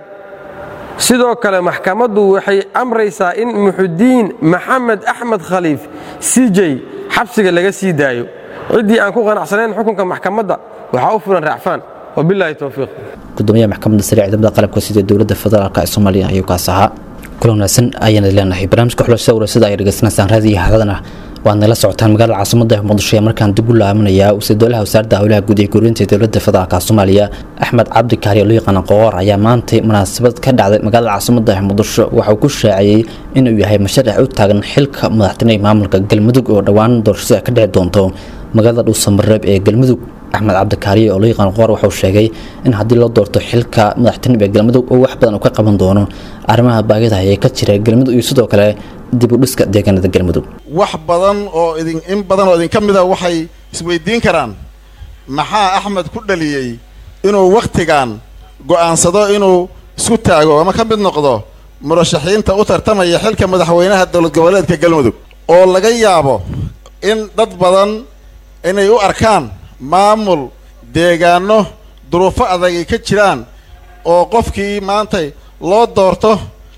sidoo kale maxkamaddu waxay amraysaa in muxudiin maxamed axmed khaliif sijey xabsiga laga sii daayo ciddii aan ku qanacsanayn xukunka maxkamadda waxaa u fulan raacfaan wabilaahi towfiiq gudoomiyaha maxkamadda sare ciidamada qalabka sida dowladda federaalk ee soomaaliya ayuu kaas ahaa kulan wanaagsan ayaana leenahay barnaamijka xulashada warasada ay dhegeysanaysaan raadiyo haadana waad nala socotaan magaalada caasimada ee muqdisho ee markaan dib u laabanayaa wasiir-dowlaha wasaaradda howlaha guud ee guurinta dowladda federaalk soomaaliya axmed cabdi kaari oo loo yaqaana qoor ayaa maantay munaasabad ka dhacday magaalada caasimada ee muqdisho waxa uu ku shaaciyey inuu yahay mashariix u taagan xilka madaxtoonaha ee maamulka galmudug oo dhowaan doorashada ka dhici doonto magaalada dhuusamareeb ee galmudug axmed cabdikaariye oo loo yaqaan qoor waxauu sheegay in haddii loo doorto xilka madaxtinib ee galmudug oo wax badan uu ka qaban doono arrimaha baagida ee ka jira galmudug iyo sidoo kale dib u dhiska deegaanada galmudug wax badan oo idin in badan oo idinka mida waxay isweydiin karaan maxaa axmed ku dhaliyey inuu wakhtigan go'aansado inuu isku taago ama ka mid noqdo murashaxiinta u tartamaya xilka madaxweynaha dowlad goboleedka galmudug oo laga yaabo in dad badan inay u arkaan maamul deegaano duruufo adag ay ka jiraan oo qofkii maantay loo doorto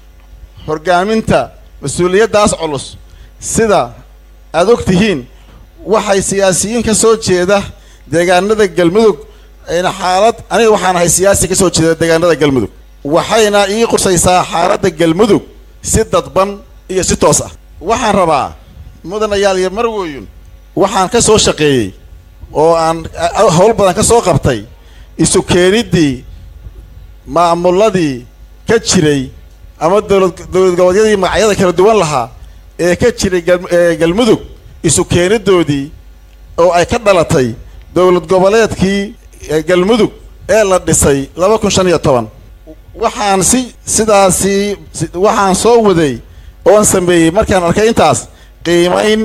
horgaaminta mas-uuliyaddaas culus sida aad og tihiin waxay siyaasiyiin ka soo jeeda deegaanada galmudug ayna xaalad aniga waxaan ahay siyaasi ka soo jeeda deegaanada galmudug waxayna ii qursaysaa xaaladda galmudug si dadban iyo si toos ah waxaan rabaa mudanayaal iyo marwoyun waxaan ka soo shaqeeyey oo aan howl badan ka soo qabtay isu keeniddii maamuladii ka jiray ama dowlad dowlad goboleedyadii magacyada kala duwan lahaa ee ka jiray galmudug isu keenidoodii oo ay ka dhalatay dowlad goboleedkii galmudug ee la dhisay laba kun shan iyo toban waxaan si sidaasi waxaan soo waday oon sameeyey markaan arkay intaas qiimayn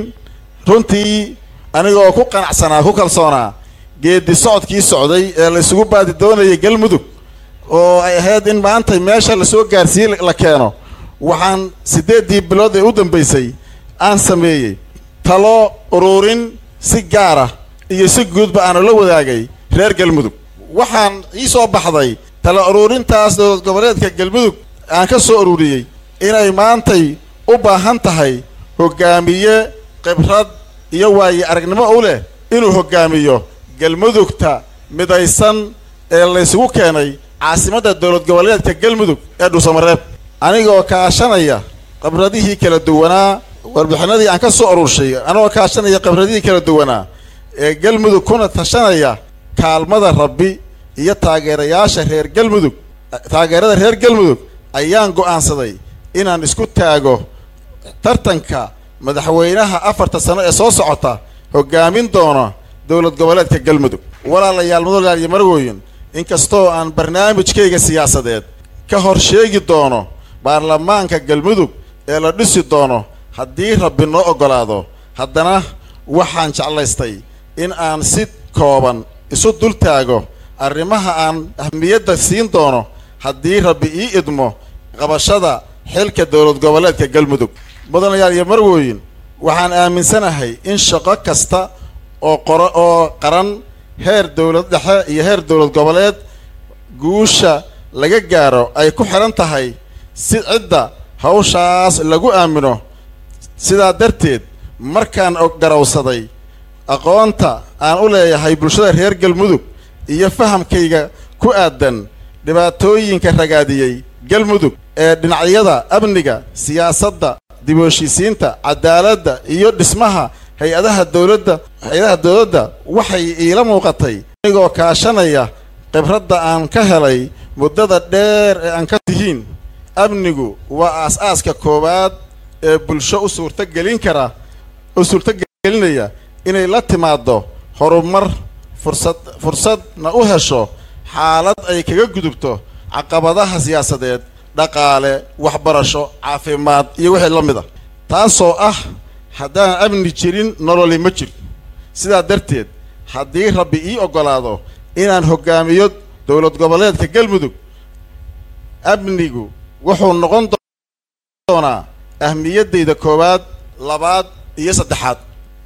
runtii anigoo ku qanacsanaa ku kalsoonaa geedi socodkii socday ee la isugu baadi doonayay galmudug oo ay ahayd in maanta meesha lasoo gaarsiiyey la keeno waxaan siddeeddii bilood ee u dambaysay aan sameeyey talo ururin si gaara iyo si guudba aanu la wadaagay reer galmudug waxaan ii soo baxday talo ururintaas dowlad goboleedka galmudug aan ka soo ururiyey inay maantay u baahan tahay hoggaamiye khibrad iyo waaye aragnimo u leh inuu hoggaamiyo galmudugta midaysan ee laysugu keenay caasimadda dowlad goboleedka galmudug ee dhuusamareeb anigoo kaashanaya khibradihii kala duwanaa warbixinadii aan ka soo ururshay anigoo kaashanaya khibradihii kala duwanaa ee galmudug kuna tashanaya kaalmada rabbi iyo taageerayaasha reer galmudug taageerada reer galmudug ayaan go'aansaday inaan isku taago tartanka madaxweynaha afarta sano ee soo socota hoggaamin doona dowlad goboleedka galmudug walaalayaal mudalaal iyo marwooyin inkastoo aan barnaamijkayga siyaasadeed ka hor sheegi doono baarlamaanka galmudug ee la dhisi doono haddii rabbi noo oggolaado haddana waxaan jeclaystay in aan si kooban isu dul taago arrimaha aan ahmiyadda siin doono haddii rabbi ii idmo qabashada xilka dowlad goboleedka galmudug mudanayaal iyo marwooyin waxaan aaminsanahay in shaqo kasta oo qoro oo qaran heer dowlad dhexe iyo heer dowlad goboleed guusha laga gaaro ay ku xidhan tahay si cidda hawshaas lagu aamino sidaa darteed markaan garowsaday aqoonta aan u leeyahay bulshada reer galmudug iyo fahamkayga ku aadan dhibaatooyinka ragaadiyey galmudug ee dhinacyada amniga siyaasadda dib u heshiisiinta cadaaladda iyo dhismaha hay-adaha dowladda hay-adaha dowladda waxay iila muuqatay anigoo kaashanaya khibradda aan ka helay muddada dheer ee aan ka tihiin amnigu waa aas-aaska koowaad ee bulsho u suurtogelin kara u suurtogelinaya inay la timaaddo horumar fursad fursadna u hesho xaalad ay kaga gudubto caqabadaha siyaasadeed dhaqaale waxbarasho caafimaad iyo wixii la mid a taasoo ah haddaan amni jirin nololi ma jiro sidaa darteed haddii rabbi ii oggolaado inaan hoggaamiyo dowlad goboleedka galmudug amnigu wuxuu noqon doonaa ahmiyaddayda koowaad labaad iyo saddexaad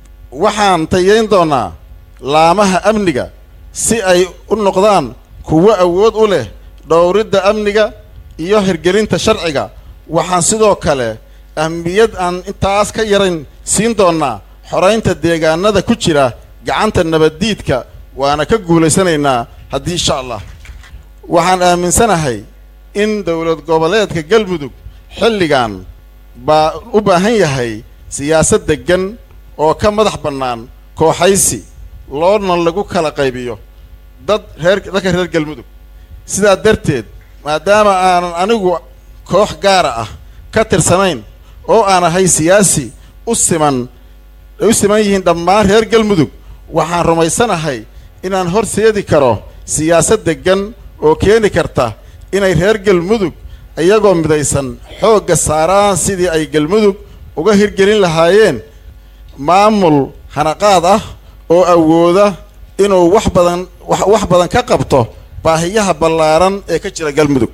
waxaan tayayn doonaa laamaha amniga si ay u noqdaan kuwo awood u leh dhowridda amniga iyo hirgelinta sharciga waxaan sidoo kale ahmiyad aan intaas ka yarayn siin doonnaa xoraynta deegaanada ku jira gacanta nabaddiidka waana ka guulaysanaynaa haddii insha allah waxaan aaminsanahay in dowlad goboleedka galmudug xilligan baa u baahan yahay siyaasad deggan oo ka madax bannaan kooxaysi loona lagu kala qaybiyo dad reer dadka reer galmudug sidaa darteed maadaama aanan anigu koox gaara ah ka tirsanayn oo aan ahay siyaasi u siman ay u siman yihiin dhammaan reer galmudug waxaan rumaysanahay inaan horseedi karo siyaasad deggan oo keeni karta inay reer galmudug iyagoo midaysan xoogga saaraan sidii ay galmudug uga hirgelin lahaayeen maamul hanaqaad ah oo awooda inuu wax badan wax wax badan ka qabto baahiyaha ballaaran ee ka jira galmudug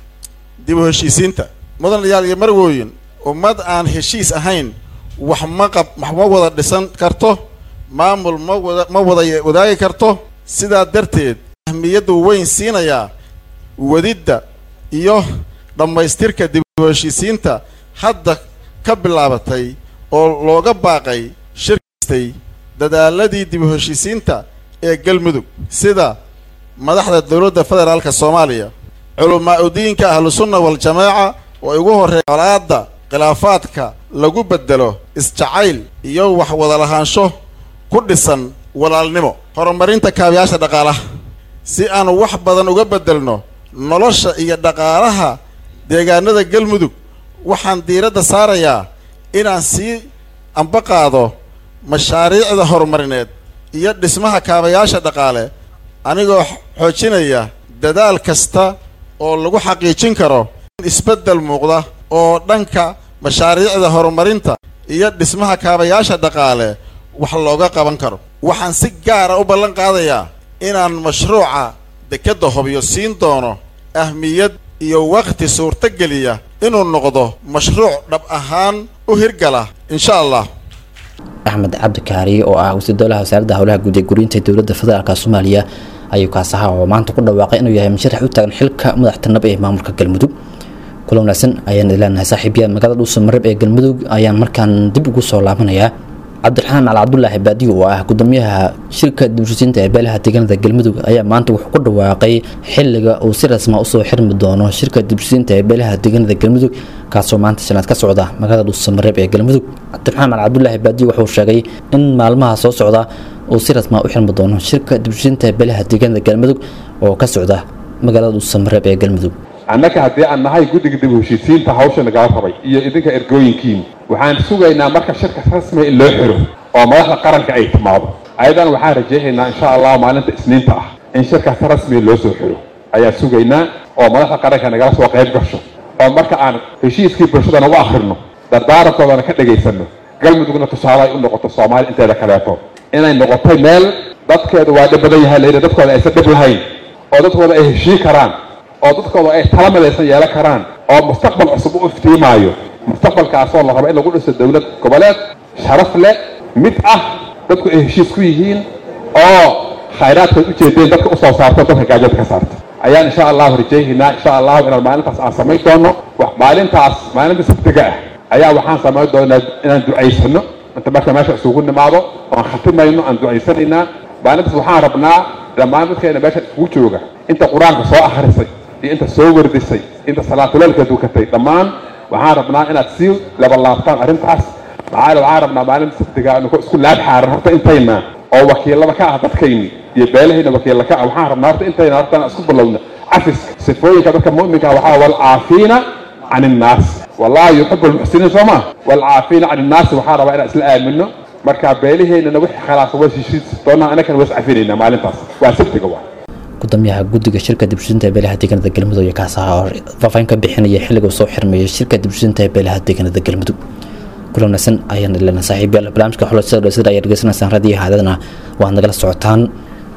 dib u heshiisiinta mudanayaal iyo marwooyin ummad aan heshiis ahayn wax ma qab wax ma wada dhisan karto maamul ma wada ma wada wadaagi karto sidaa darteed ahmiyaddu weyn siinayaa wadidda iyo dhammaystirka dib u heshiisiinta hadda ka bilaabatay oo looga baaqay shirkistay dadaaladii dib u heshiisiinta ee galmudug sida madaxda dowladda federaalka soomaaliya culamaa udiinka ahlusunna waljamaaca oo ugu horreeya colaadda khilaafaadka lagu beddelo isjacayl iyo wax wada lahaansho ku dhisan walaalnimo horumarinta kaabayaasha dhaqaalaha si aan wax badan uga beddelno nolosha iyo dhaqaalaha deegaanada galmudug waxaan diiradda saarayaa inaan sii amba qaado mashaariicda horumarineed iyo dhismaha kaabayaasha dhaqaale anigoo xoojinaya dadaal kasta oo lagu xaqiijin karo in isbeddel muuqda oo dhanka mashaariicda horumarinta iyo dhismaha kaabayaasha dhaqaale wax looga qaban karo waxaan si gaara u ballan qaadayaa inaan mashruuca dekedda hobyo siin doono ahmiyad iyo waqti suurtogeliya inuu noqdo mashruuc dhab ahaan u hirgala insha allah axmed cabdi kaariye oo ah wasiir dowlaha wasaaradda howlaha guud ee guriyinta dowladda federaalk soomaaliya ayuu kaas ahaa oo maanta ku dhawaaqay inuu yahay musharax u taagan xilka madaxtinab ee maamulka galmudug kula wanaagsan ayaan ileenahay saaxiibyaal magaalada dhuuso marib ee galmudug ayaan markaan dib ugu soo laabanayaa cabdiraxmaan al cabdulaahi baadiyo oo ah gudoomiyaha shirka dibshisiinta ee beelaha deegaanada galmudug ayaa maanta wuxuu ku dhawaaqay xiliga uu si rasma usoo xirmi doono shirka dibshisiinta ee beelaha deegaanada galmudug kaasoo maanta sanaad ka socda magaalada dhuuso mareeb ee galmudug cabdiraxmaan al cabdulaahi baadiyo wuxuu sheegay in maalmaha soo socda uu si rasma u xirmi doono shirka dibshisiinta ee beelaha deegaanada galmudug oo ka socda magaalada dhuuso mareeb ee galmudug annaga haddii aan nahay guddiga dib u heshiisiinta hawsha nagala rabay iyo idinka ergooyinkiin waxaan sugaynaa marka shirka rasmiga in loo xiro oo madaxda qaranka ay timaado ayadan waxaan rajaynaynaa insha allah maalinta isniinta ah in shirkaas rasmiga loo soo xiro ayaan sugaynaa oo madaxda qaranka nagala soo qayb gasho oo marka aan heshiiskii bulshadana u akhrino dardaarankoodana ka dhagaysano galmudugna tusaale ay u noqoto soomaali inteeda kaleeto inay noqotay meel dadkeedu waa dhib badan yahay layidhi dadkooda aysan dhib lahayn oo dadkooda ay heshii karaan oo dadkooda ay tala midaysan yeelan karaan oo mustaqbal cusub u iftiimaayo mustaqbalkaasoo la rabo in lagu dhiso dowlad goboleed sharaf leh mid ah dadku ay heshiis ku yihiin oo khayraadkaad u jeedeen dadka usoo saarto dadka gaajada ka saarto ayaan insha allahu rajaynaynaa insha allahu inaan maalintaas aan samayn doono maalintaas maalinta sabtiga ah ayaa waxaan samayn doonaa inaan ducaysano inta marka meesha isugu nimaado oan khatimayno aan ducaysanaynaa maalintaas waxaan rabnaa dhammaan dadkeena meesha isugu jooga inta qur-aanka soo akhrisay iyo inta soo wardisay inta salaatuleelka dukatay dhammaan waxaan rabnaa inaad sii labalaabtaan arrintaas maxaa waxaan rabnaa maalinta sabtiga anu isku laab xaaran horta intayna oo wakiilada ka ah dadkayni iyo beelahayna wakiilla ka ah waxaan rabnaa horta intayna horta inaan isku bilowna cafiska sifooyinka dadka mu'minka waxaa walcaafiina can innaas wallahi yuxibu almuxsiniin soo maa walcaafiina can innaasi waxaan rabaa inaan isla aamino marka beelaheennana wixii khalaasa waa heshiis doonaa anagana waa iscafinaynaa maalintaas waa sabtiga waa gudoomiyaha guddiga shirka dibshisinta ee beelaha deegaanada galmudug iyo kaas ahaa oo faahfaahin ka bixinaya xilliga uu soo xirmeeyay shirka dibshisinta ee beelaha deegaanada galmudug kula wanaagsan ayaan ilana saaxiibyaal barnaamijka xulashada dhasida ayaa dhegeysanaysaan radiyo haadadana waad nagala socotaan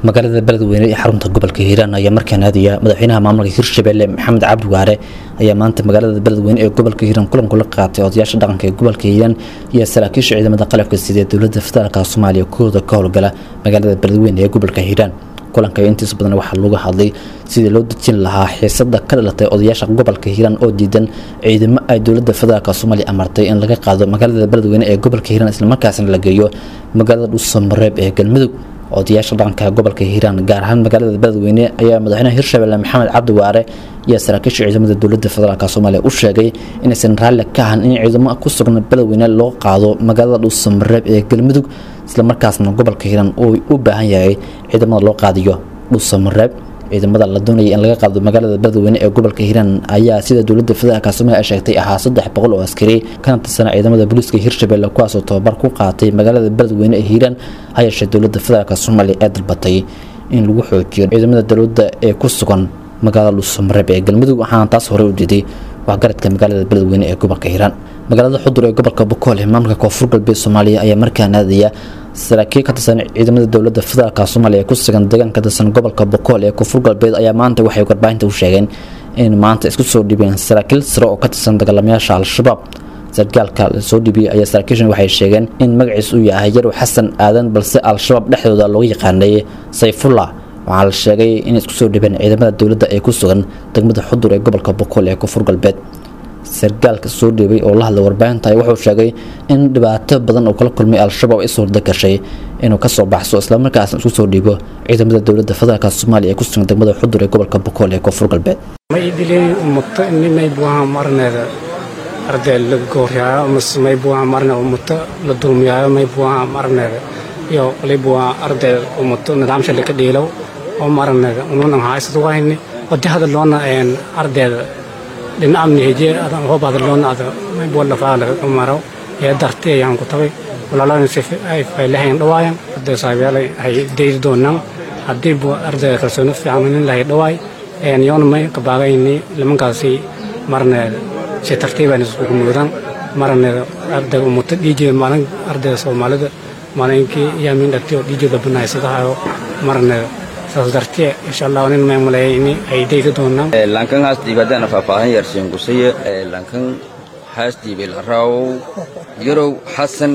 magaalada beledweyne ee xarunta gobolka hiiraan ayaa markaan aadaya madaxweynaha maamulka hirshabelle maxamed cabdi waare ayaa maanta magaalada beledweyne ee gobolka hiiraan kulan kula qaatay odayaasha dhaqanka ee gobolka hiiraan iyo saraakiisha ciidamada qalabka sida ee dowladda federaalk soomaaliya kooda ka howlgala magaalada beledweyne ee gobolka hiiraan kulanka intiisa badan waxaa lagu hadlay sidii loo dejin lahaa xiisada ka dhalatay odayaasha gobolka hiiraan oo diidan ciidamo ay dowladda federaalk soomaaliya amartay in laga qaado magaalada beledweyne ee gobolka hiiraan islamarkaasna la geeyo magaalada dhuusamareeb ee galmudug odayaasha dhaqanka gobolka hiiraan gaar ahaan magaalada beledweyne ayaa madaxweynaha hirshabelle maxamed cabdi waare iyo saraakiisha ciidamada dowladda federaalk soomaaliya u sheegay inaysan raalli ka ahan in ciidamo ku sugan beledweyne loo qaado magaalada dhuusamareeb ee galmudug islamarkaasna gobolka hiiraan uu u baahan yahay ciidamada loo qaadiyo dhuusamareeb ciidamada la doonaya in laga qaado magaalada beledweyne ee gobolka hiiraan ayaa sida dowladda federaalk soomaaliya ay sheegtay ahaa saddex boqol oo askari kana tirsana ciidamada booliiska hirshabelle kuwaasoo tababar ku qaatay magaalada beledweyne ee hiiraan ha yeeshee dowladda federaalk soomaaliya ee dalbatay in lagu xoojiyo ciidamada dowladda ee ku sugan magaalada dhuusamareeb ee galmudug waxaana taas horey u diiday waxgaradka magaalada beledweyne ee gobolka hiiraan magaalada xudur ee gobolka bokool ee maamulka koonfur galbeed soomaaliya ayaa markaan aadaya saraakiil ka tirsan ciidamada dowladda federaalk soomaaliya ee ku sugan deegaanka tirsan gobolka bokool ee koonfur galbeed ayaa maanta waxay warbaahinta u sheegeen in maanta isku soo dhibeen saraakiil sare oo ka tirsan dagaalamayaasha al-shabaab sargaalka lasoo dhibiyey ayaa saraakiishan waxay sheegeen in magaciis uu yahay yarow xasan aadan balse al-shabaab dhexdooda loogu yaqaanay sayfullah waxaa la sheegay in isku soo dhibeen ciidamada dowladda ee ku sugan degmada xudur ee gobolka bokool ee koonfur galbeed sargaalka soo dhiibay oo la hadlay warbaahinta wuxuu sheegay in dhibaato badan uu kala kulmay al-shabaab ay suurda gashay inuu kasoo baxso islamarkaasna isku soo dhiibo ciidamada dowladda federaalk soomaaliya ee ku sugan degmada xudur ee gobolka bokool ee koonfur galbeed maydilay ummato nimay buuha marneeda arday la gooriyaayo mase may buuha marne ummato la dulmiyaayo may buuha marneeda iyo qali buuha arday ummato nidaamsha laka dhiilow oo marneeda ununan haysad wayni wadi hadaloona ardayda dhinacamni hejee adan hoob hadaloona ada may buuha lafaa laga maro ee dartay ayaan ku tagay walaalana si ay faylahayn dhawaayan arday saabeelay ay deydi doonaan haddii buu ardayda kalsooni fiican nin lahay dhawaay yoona may kabaagayni nimankaasi marneeda si tartiibaan iskugu muudaan marneeda ardayga umuta dhiijeeda maalin ardayda soomaalida maalinkii yaamin dhagtay oo dhiijeeda banaysadahayo marneeda saas dartee insha allah nin may maleeyay in ay deyga doonaan lankan haas dhiibadana faahfaahan yarsiin gusaya lankan haas dhiibay laraaw yarow xasan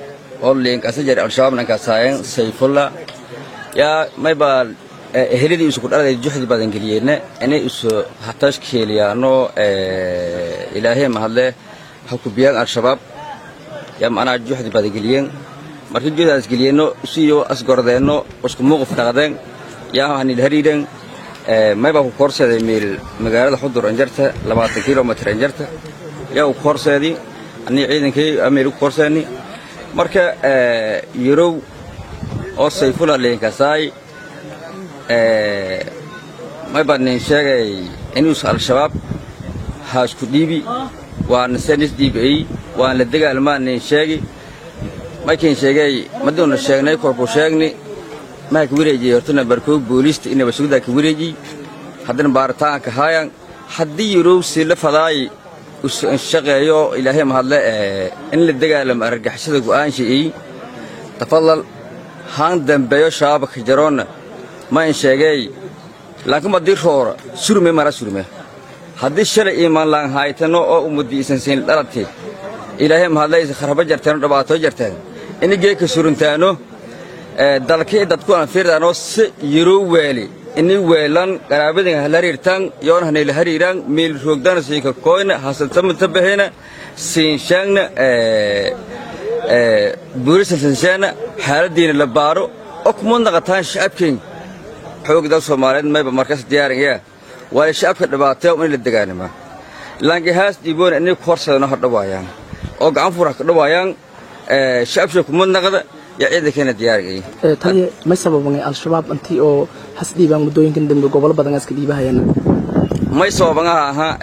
oo liinkasajar al-shabaab nankasaayan sayfulla yaa maybaa ehelidii isu kudhaladay juxdi badan geliyeenna inay isu hatash keeliyaano ilaahay mahadle ha kubiyaan al-shabaab yaa macnaha juxdi badan geliyeen markii juhdaas geliyeenno siyo asgordeenno isku muuquf naqdeen yaa hanil hariidhen maybaa ku koorseeday meel magaalada xudur anjarta labaatan kilomitr anjarta yaa u koorseedii anii ciidankii meel u koorseeni marka yarow oo sayfula leenkasaay maybaa nin sheegay inuus al-shabaab haasku dhiibi waana senis dhiibay waan la dagaalmaa nin sheegi maykin sheegay maduuna sheegnay korku sheegni maa ka wareejiyey hortana barkoog booliista inaba sugdaa ka wareejiy haddana baaritaanka haayan haddii yarowsi la fadaay shaqeeyo ilaahay mahadle in la dagaalamo argagixisada go'aanshi'ey tafadal haan dambeeyo shabaabka jaroonna ma in sheegay laakiin haddii roora surme mara surme haddii shalay iimaan laan haytano oo ummadii isan siin dhalatay ilaahay mahadlaysa kharaba jarteeno dhabaatoo jarteen ini geeka suruntaano dalkii dadku aan fiirdaanoo si yaroo weeli ini weelan qaraabadin hala hariirtaan yoon hanayla hariiraan meel roogdana siika koyna hasantamata bahena siinshaangna buurisa sinshaana xaaladiina la baaro oo kuma naqataan shacabkeen xoog dal soomaaliyeed mayba markas diyaarinaya waa shacabka dhibaateeyo in la degaanima laangahaas dhiiboona inay ku horsadano ha dhawaayaan oo gacan fura ka dhawaayaan shacabsha kuma naqda yaa ciidankeena diyaarigay taliya may sababan al-shabaab intii oo has dhiibaan muddooyinkan dambe gobolo badan iska dhiibahayaan may sababangaha ahaa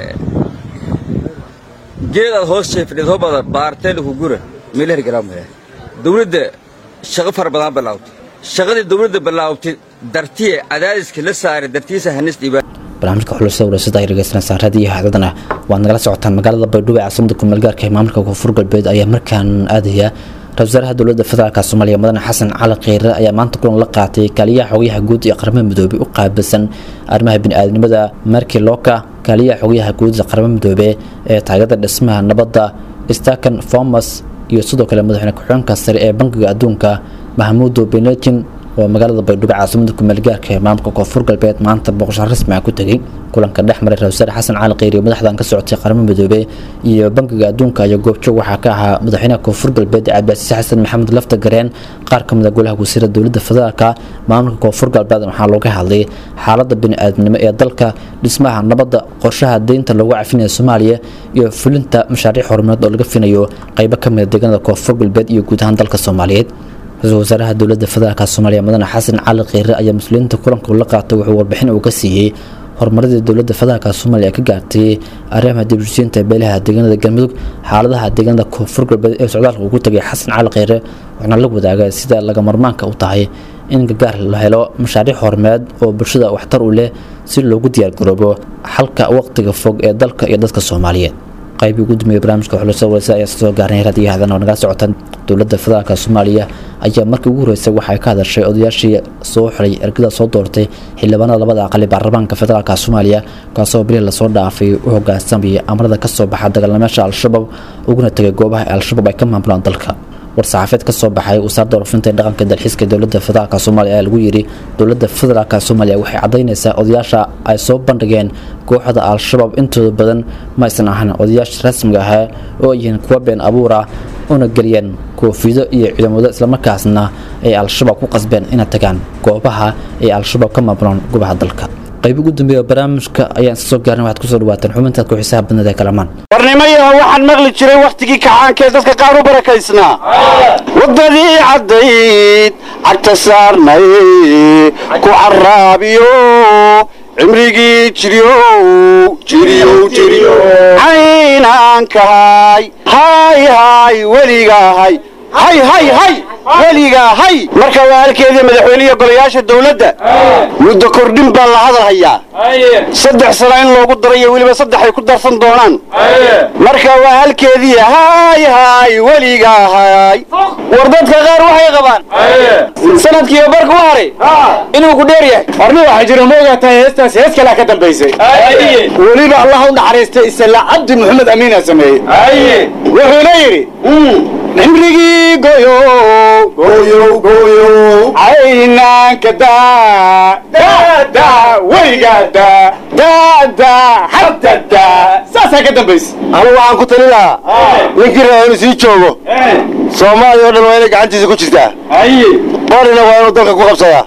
geedaad hoos jeefdheed hobada baarteeda ku gura meelahar garaamaya dawladda shaqo fara badan bilaawtay shaqadii dawladda bilaawtay dartiye cadaadiska la saaray dartiisa hanis dhiibaan barnaamijka xulashada wareysadda ay dhegeysanaysaa raadiyo haadadana waad nagala socotaan magaalada baydhabo ee caasimada kumeel gaarka ee maamulka koonfur galbeed ayaa markaan aadaya ra-isul wasaaraha dowladda federaalk soomaaliya mudane xasan cali kheyre ayaa maanta kulan la qaatay kaaliyaha xogayaha guud ee qaramada midoobey u qaabilsan arrimaha bini'aadnimada markii looka kaaliyaha xogayaha guud ee qaramada midoobe ee taageerada dhismaha nabadda stakan fomas iyo sidoo kale madaxweyne ku-xigeenka sare ee bankiga adduunka mahmuudo benejin oo magaalada baydhabo caasimada kumeelgaarka ee maamulka koonfur galbeed maanta boqosho rasmi ah ku tegey kulanka dhex maray ra-isul wasaare xasan cali kheyri madaxdan ka socotay qaramada midoobe iyo bankiga adduunka iyo goobjoog waxaa ka ahaa madaxweynaha koonfur galbeed cabdiasiis xasan maxamed lafta gareen qaar ka mid a golaha wasiirada dowladda federaalka maamulka koonfur galbeed waxaa looga hadlay xaaladda bini-aadnimo ee dalka dhismaha nabadda qorshaha deynta loogu cafinaya soomaaliya iyo fulinta mashaariic horumareed oo laga finayo qeybo ka mida deegaanada koonfur galbeed iyo guud ahaan dalka soomaaliyeed ra-iisul wasaaraha dowladda federaalk soomaaliya mudane xasan cali kheyre ayaa mas-uuliyiinta kulanka la qaatay wuxuu warbixin uu ka siiyey horumaradii dowladda federaalk soomaaliya ka gaartay arrimaha dibushiinta beelaha deegaanada galmudug xaaladaha deegaanada koonfur galbeed ee socdaalka ugu tagay xasan cali kheyre waxaana la wadaaga sida laga marmaanka u tahay in gargaar la helo mashaariic horumareed oo bulshada waxtar u leh si loogu diyaargaroobo xalka waqtiga fog ee dalka iyo dadka soomaaliyeed qaybii ugu dambeeyay barnaamijka xulusada wareysa ayaa soo gaarnay raadiyo hadan oo nagala socotaan dowladda federaalk soomaaliya ayaa markii ugu horeysay waxay ka hadashay odayaashii soo xiray ergada soo doortay xildhibaanada labada aqali baarlamaanka federaalk soomaaliya kaasoo bili lasoo dhaafay u hogaansamayay amarada ka soo baxa dagaalamayaasha al-shabaab uguna tegay goobaha al-shabaab ay ka maamulaan dalka war-saxaafeed ka soo baxay wasaaradda warfinta ee dhaqanka dalxiiska dowladda federaalk soomaaliya ayaa lagu yidhi dowladda federaalk soomaaliya waxay caddaynaysaa odayaasha ay soo bandhigeen kooxda al-shabaab intooda badan ma aysan ahan odayaasha rasmiga ahaa oo yihiin kuwa been abuur ah una geliyeen koofido iyo ciidamado islamarkaasna ay al-shabaab ku qasbeen inay tagaan goobaha ay al-shabaab ka maamulaan goobaha dalka qayb ugu dambeeya barnaamijka ayaan soo gaarnay waxaad kusoo dhawaateen xubintaad ku xisaab badnada ee kalamaan warnimayaha waxaan maqli jiray wakhtigii kacaankee dadka qaar u barakaysnaa waddadii caddayd cagta saarnay ku caraabiyo cimrigii jiryow jiryow jiryow caynaankahay hay hay weligahay hay hay hay weligaa hay marka waa halkeedii madaxweynihi golayaasha dowladda muddo kordhin baa la hadal hayaa saddex sano in loogu darayo weliba saddex ay ku darsan doonaan marka waa halkeedii hay hay weligaa hay war dadka qaar waxay qabaan sanadkiiba barka u haray inuu ku dheer yahay warni waxaa jira ma ogaataa heestaas hees kalea ka dambaysay weliba allah u naxariistay isla cabdi maxamed amiina sameeyey wuxuuna yidhi cimrigii goyo goyo goyo caynaanka daa daa weligaa daa daa daa hadda daa saasaa ka dambaysa anu waxaan ku tali lahaa ninkii raba inuu sii joogo soomaaliya oo dhan waa inay gacantiisa ku jirtaa qorina waa inuu dalka ku qabsadaa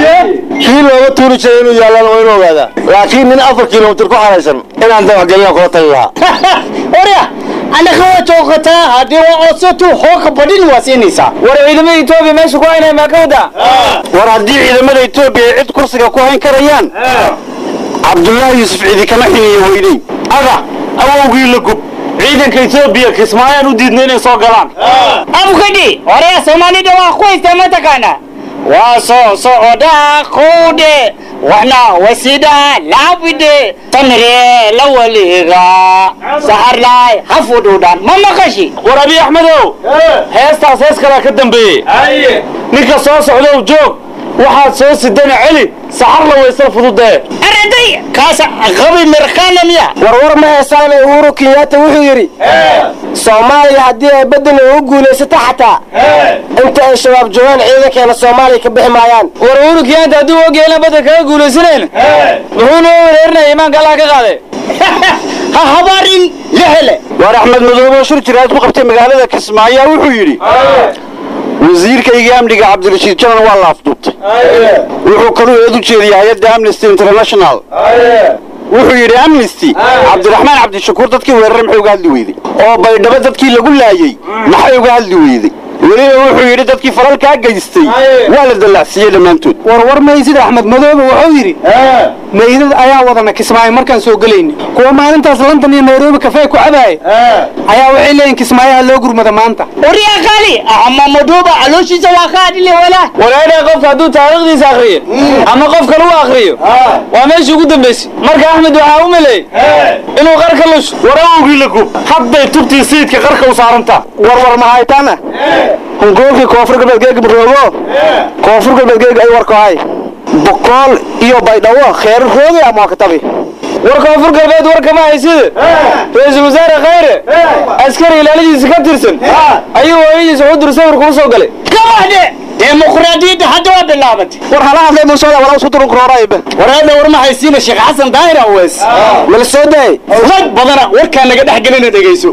kii looga tuuri jiray inuu yaallaan waa inuu ogaadaa laakiin nin afar kilomitir ku xaraysan inaan dawaxgelina kula tali lahaa orya anaka waa joogataa haddii waa codsato xooga badhin waa siinaysaa war ciidamada etoobiya meesha ku haynaya maa ka wadaa war haddii ciidamada etoobiya ay cid kursiga ku hayn karayaan cabdullaahi yuusuf cidi kama xiniyo weyney ada awowgii la gub ciidanka etoobiya kismaayaan u diidna inay soo galaan abukadhi oraya soomaalida waa ku haystaa mataqaana waa soo socdaa quudhe waxna wasidaa laabide tamre la waliga saharlaay hafudhudhan ma maqashi war abi axmedow heestaas hees kalaa ka dambeeyey ninka soo socdow joog waxaad soo sidana celi saxarla waysal fududee araday kaasa qabi mirkaana miya warwar ma heesaane uhuru kenyatta wuxuu yidhi soomaaliya haddii ay bedel ugu guulaysato xataa inta ay shabaab joogaan ciidankeena soomaaliya ka bixi maayaan war uhuru kenyatta haddii u ogyahay inaan badel kaga guulaysanayn muxuu noo wereerinaya imaanka allah ka qaaday ha habaarin la hele waar axmed madoobe shir jiraad ku qabtay magaalada kismaayo wuxuu yidhi wasiirkayga amniga cabdirashiid janan waa la afduubtay wuxuu kaluu eed u jeediyay hay-adda amnesty international wuxuu yidhi amnesty cabdiraxmaan cabdishakuur dadkii weeraray maxay uga hadli weyday oo baydhabo dadkii lagu laayey maxay uga hadli weyday weliba wuxuu yidhi dadkii falalkaa geystay waa la dallacsiiyey dhammaantood warwar maysid axmed madoobe wuxuu yidhi meydad ayaa wadana kismaayo markaan soo gelayni kuwa maalintaas london iyo nairobi kafee ku cabaaya ayaa waxay leeyihin kismaayaha loo gurmada maanta waryaa qaali ama madooba calooshiisa waa ka adhile walaa walaadha qofka hadduu taariikhdiisa akriyo ama qof kale u akriyo waa meeshii ugu dambaysay marka axmed waxaa u maleeyey inuu qarka lusho war awgii la gub hadday tubtii sayidka qarka u saarantaa warwar mahaytaana hungoolkii koonfur galbeed geega maroogo koonfur galbeed geega ay warkahay boqool iyo baydhawo kheer roogi ama waa katabi war koonfur galbeed war kama haysida ra-iisul wasaare khayre askari ilaaladiisa ka tirsan ayuu hooyadiisa xudur sawir kuu soo galay gabadhe dimuqraadiyadda hadda waa bilaabatay war hala hadlay muusooda wala isku durun karoorayba wareedha war ma haysiina sheekh xasan daahir awees mala soo daay rag badana warkaa naga dhex gelina dhegayso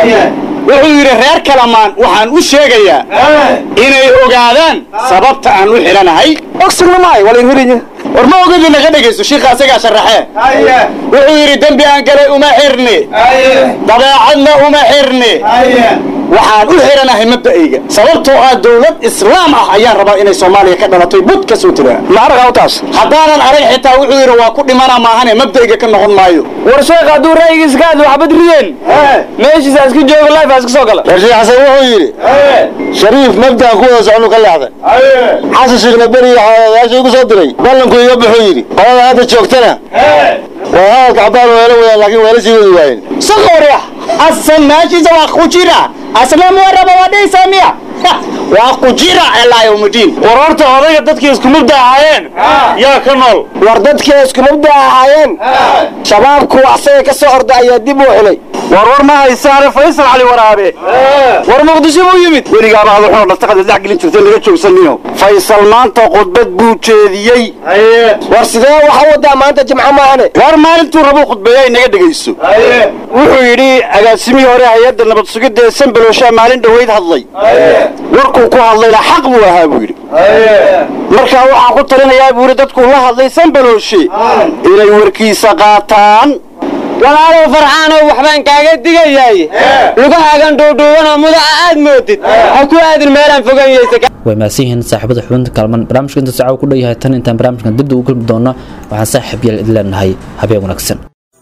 wuxuu yidhi reer kalamaan waxaan u sheegayaa inay ogaadaan sababta aan u xidhanahay ogsigna maay wala inhirinya war ma ogadi naga dhegayso shiikha asagaa sharaxee wuxuu yidhi dembi aan galay uma xirni dabeecadna uma xirni waxaan u xidhanahay mabda'ayga sababtoo ah dowlad islaam ah ayaan rabaa inay soomaaliya ka dhalatay bud ka soo tiraa ma arag taas haddaanan arag xitaa wuxuu yidhi waa ku dhimana maahane mabda'ayga ka noqon maayo war sheekh hadduu ra'yigiisa ka hadlo waxbad rideen meeshiisa iska jooga life iska soo gala rashiid xasan wuxuu yidhi shariif mabdaan ku wada soconu ka leexday xasan sheekhna beriga xayaasha igu soo diray ballanku iga buxuu yidhi qolada hadda joogtana waa hadalka cabbaan weelo wadaan laakiin weela sii wadi waayeen sakoria asan meeshiisa waa ku jira asna muwaraba waa dhaysaa miya waa ku jira ilaa yawmudiin war horta odayga dadkii isku mubda ahaayeen yaa ka nool war dadkii isku mubda ahaayeen shabaabku asaga ka soo orda ayaa dib u xilay war war ma haysaane faysal cali waraabe war muqdisho buu yimid weligaaba hadu xoo dhastaqada dhex gelin jirtay laga joogsaniyo faysal maanta khudbad buu jeediyey war sidee waxa wadaa maanta jimco maahane war maalintuu rabuu khudbeeya inaga dhegayso wuxuu yidhi agaasimihii hore hay-adda nabad sugidda ee sanbaloshaa maalin dhoweyd hadlay warkuu ku hadlayna xaq buu ahaa buu yidhi markaa waxaan ku talinayaa buu yidhi dadkuu la hadlay sanbalooshe inay warkiisa qaataan walaalow farxaanow waxbaan kaaga digayaay lugahaagan dhuudhuubanoo mudaca aad moodid ha ku aadin meelaan foganyeysa way mahadsan yihiin saaxiibada xubinta kalman barnaamijka inta saaca ku dhow yahay tan intaan barnaamijkan dibda ugu kulmi doono waxaan saaxiib yeel idin leenahay habeen wanaagsan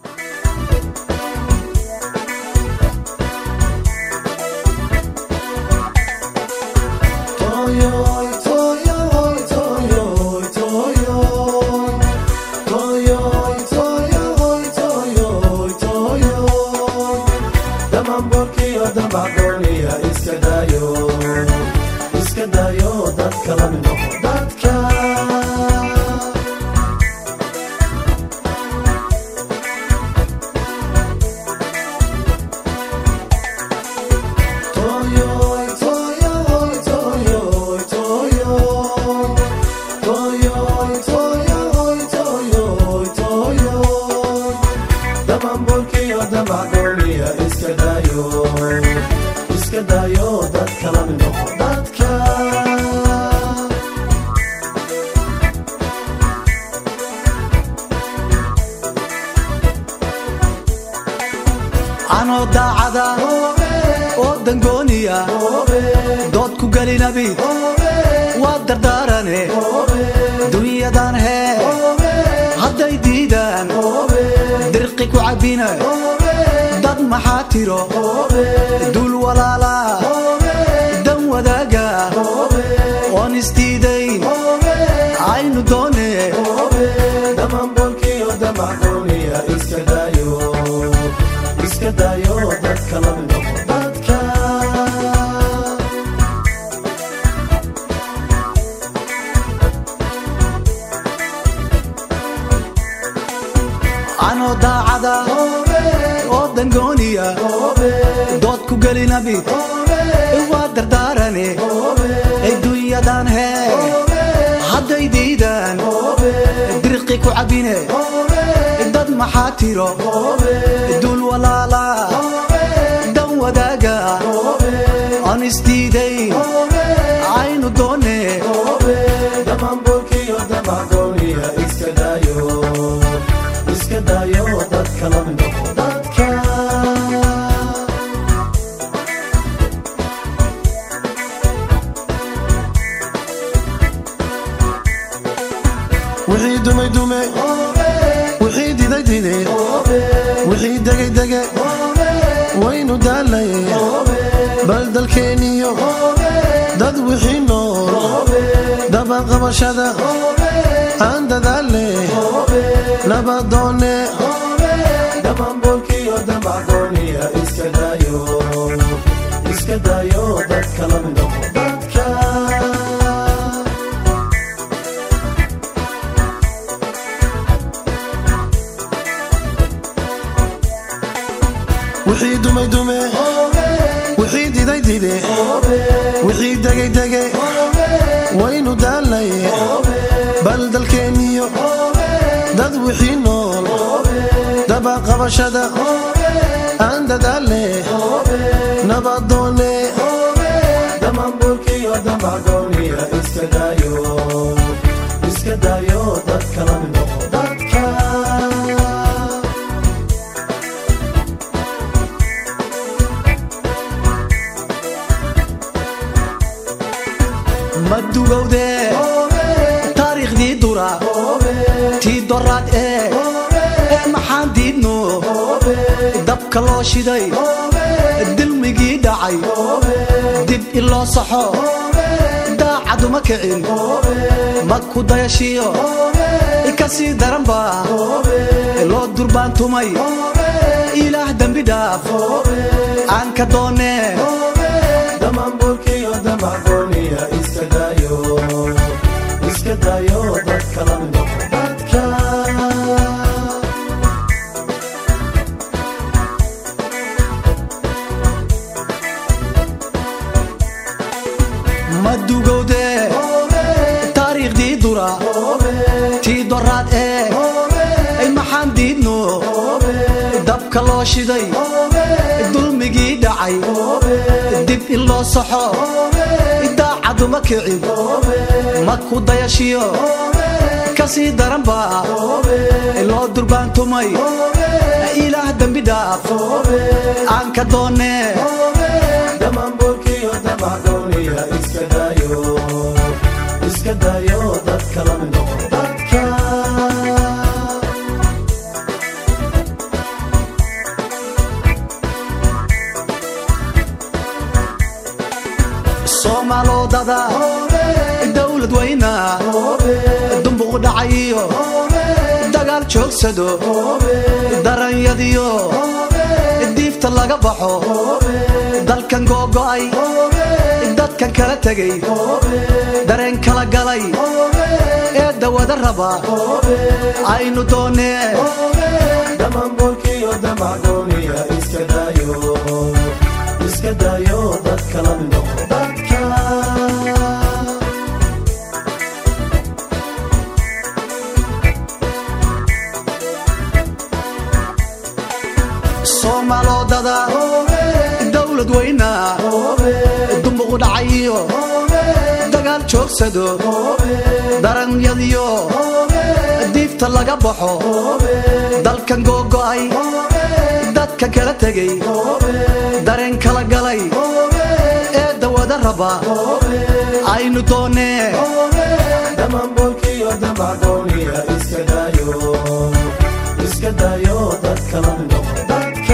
anoo daacada oo dangooniya dood ku gelinabi waa dardaarane dunyadan hee hadday diidaan dirqi ku cabbina dad maxaa tiro dul walaala dan wadaaga oon isdiidayn aynu doone anoo daacada oo dangooniya dood ku gelinabi waa dardaarane adduunyadan hee hadday diidaan dirqi ku cabbine dad maxaa tiro dul walaala dan wadaaga aan isdiidayn aynu doone wixii dumay dume wixii diday dide wixii degay dege waynu daalay bal dalkeeniyo dad wixii nool dabaqabashada aan dadaale nabadoone iska dayo dadka la mid noqo wixii dumay dume wixii diday dide wixii degay dege waynu daallaye bal dalkeenniyo dad wixii nool dabaqabashada aan dadaalle nabadoone damamburkiyo damacgooniya iska daayo iska daayo dadka la mid noqo dadka ma dugowde taariikhdii dura tii doraad ee ee maxaan diidno dabka loo shiday dilmigii dhacay dib iloo saxo daacaduma kicin ma ku dayashiyo ka sii daranba loo durbaantumay ilaah dembi dhaaf aan ka doonee damamburkiyo damacgooniya iska daayo iska daayo dadka la mid noqo dadka ma dugowde taariikhdii dura tii doraad ee ay maxaan diidno dabka loo shiday dulmigii dhacay dib in loo saxo daacaduma kicin ma ku dayashiyo ka sii daranba loo durbaantumay ilaah dembi dhaaf aan ka doonee damamburkiyo damacgooniya iska daayo iska daayo dadka la mid noqo dadka soomaalodada dowlad weyna dumbuq dhacayiyo dagaal joogsado daranyadiyo diifta laga baxo dalkan googo'ay dadkan kala tegay dareen kala galay ee dawada raba aynu doonee damamburkiyo damacgooniya iska daayo iska daayo dadka la mid noqo dadka soomaalodada dowlad weyna dumbuq dhacayiyo dagaal joogsado daranyadiyo diifta laga baxo dalkan googo'ay dadka kala tegay dareen kala galay ee dawada raba aynu doonee damamburkiyo damacgooniya iska daayo iska daayo dadka la mid noqo dadka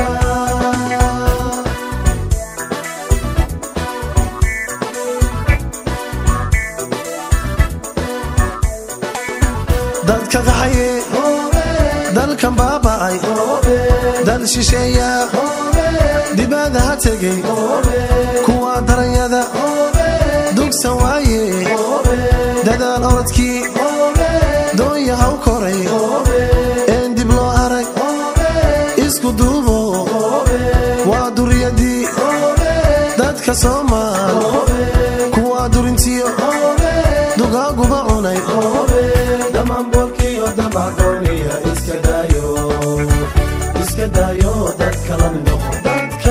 dadka qaxaye dalkan baaba'ay dal shisheeya dibadda ha tegey kuwa daranyada dugsan waaye dadaal orodkii doonya haw koray een dib loo arag isku duubo waa duriyadii dadka soomaal kuwa durintiyo dugaaguba cunay damamburkiyo damacgooniya iska daayo iska daayo dadka la mid noqo dadka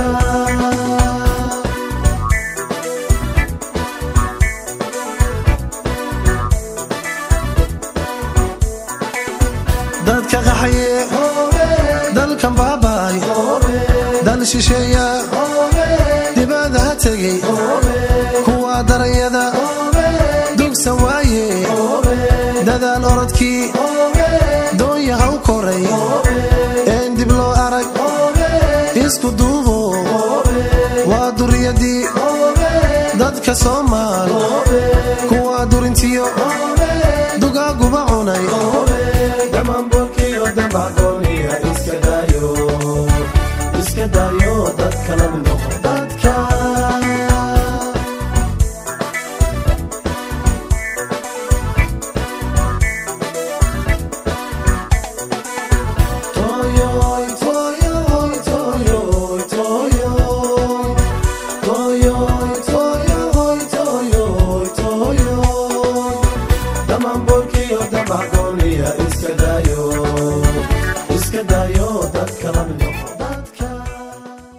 dadka qaxaye dalkan baaba'ay dal shisheeya dibadda ha tegey kuwa daranyada dugsan waaye dadaal orodkii doonya haw koray een dib loo arag isku duubo waa duriyadii dadka soomaal kuwa durintiyo dugaaguba cunay damamburkiyo damacgooniya iska daayo iska daayo dadka la mid noqo dadka Toyoy, toyoy, toyoy, daayo dadka la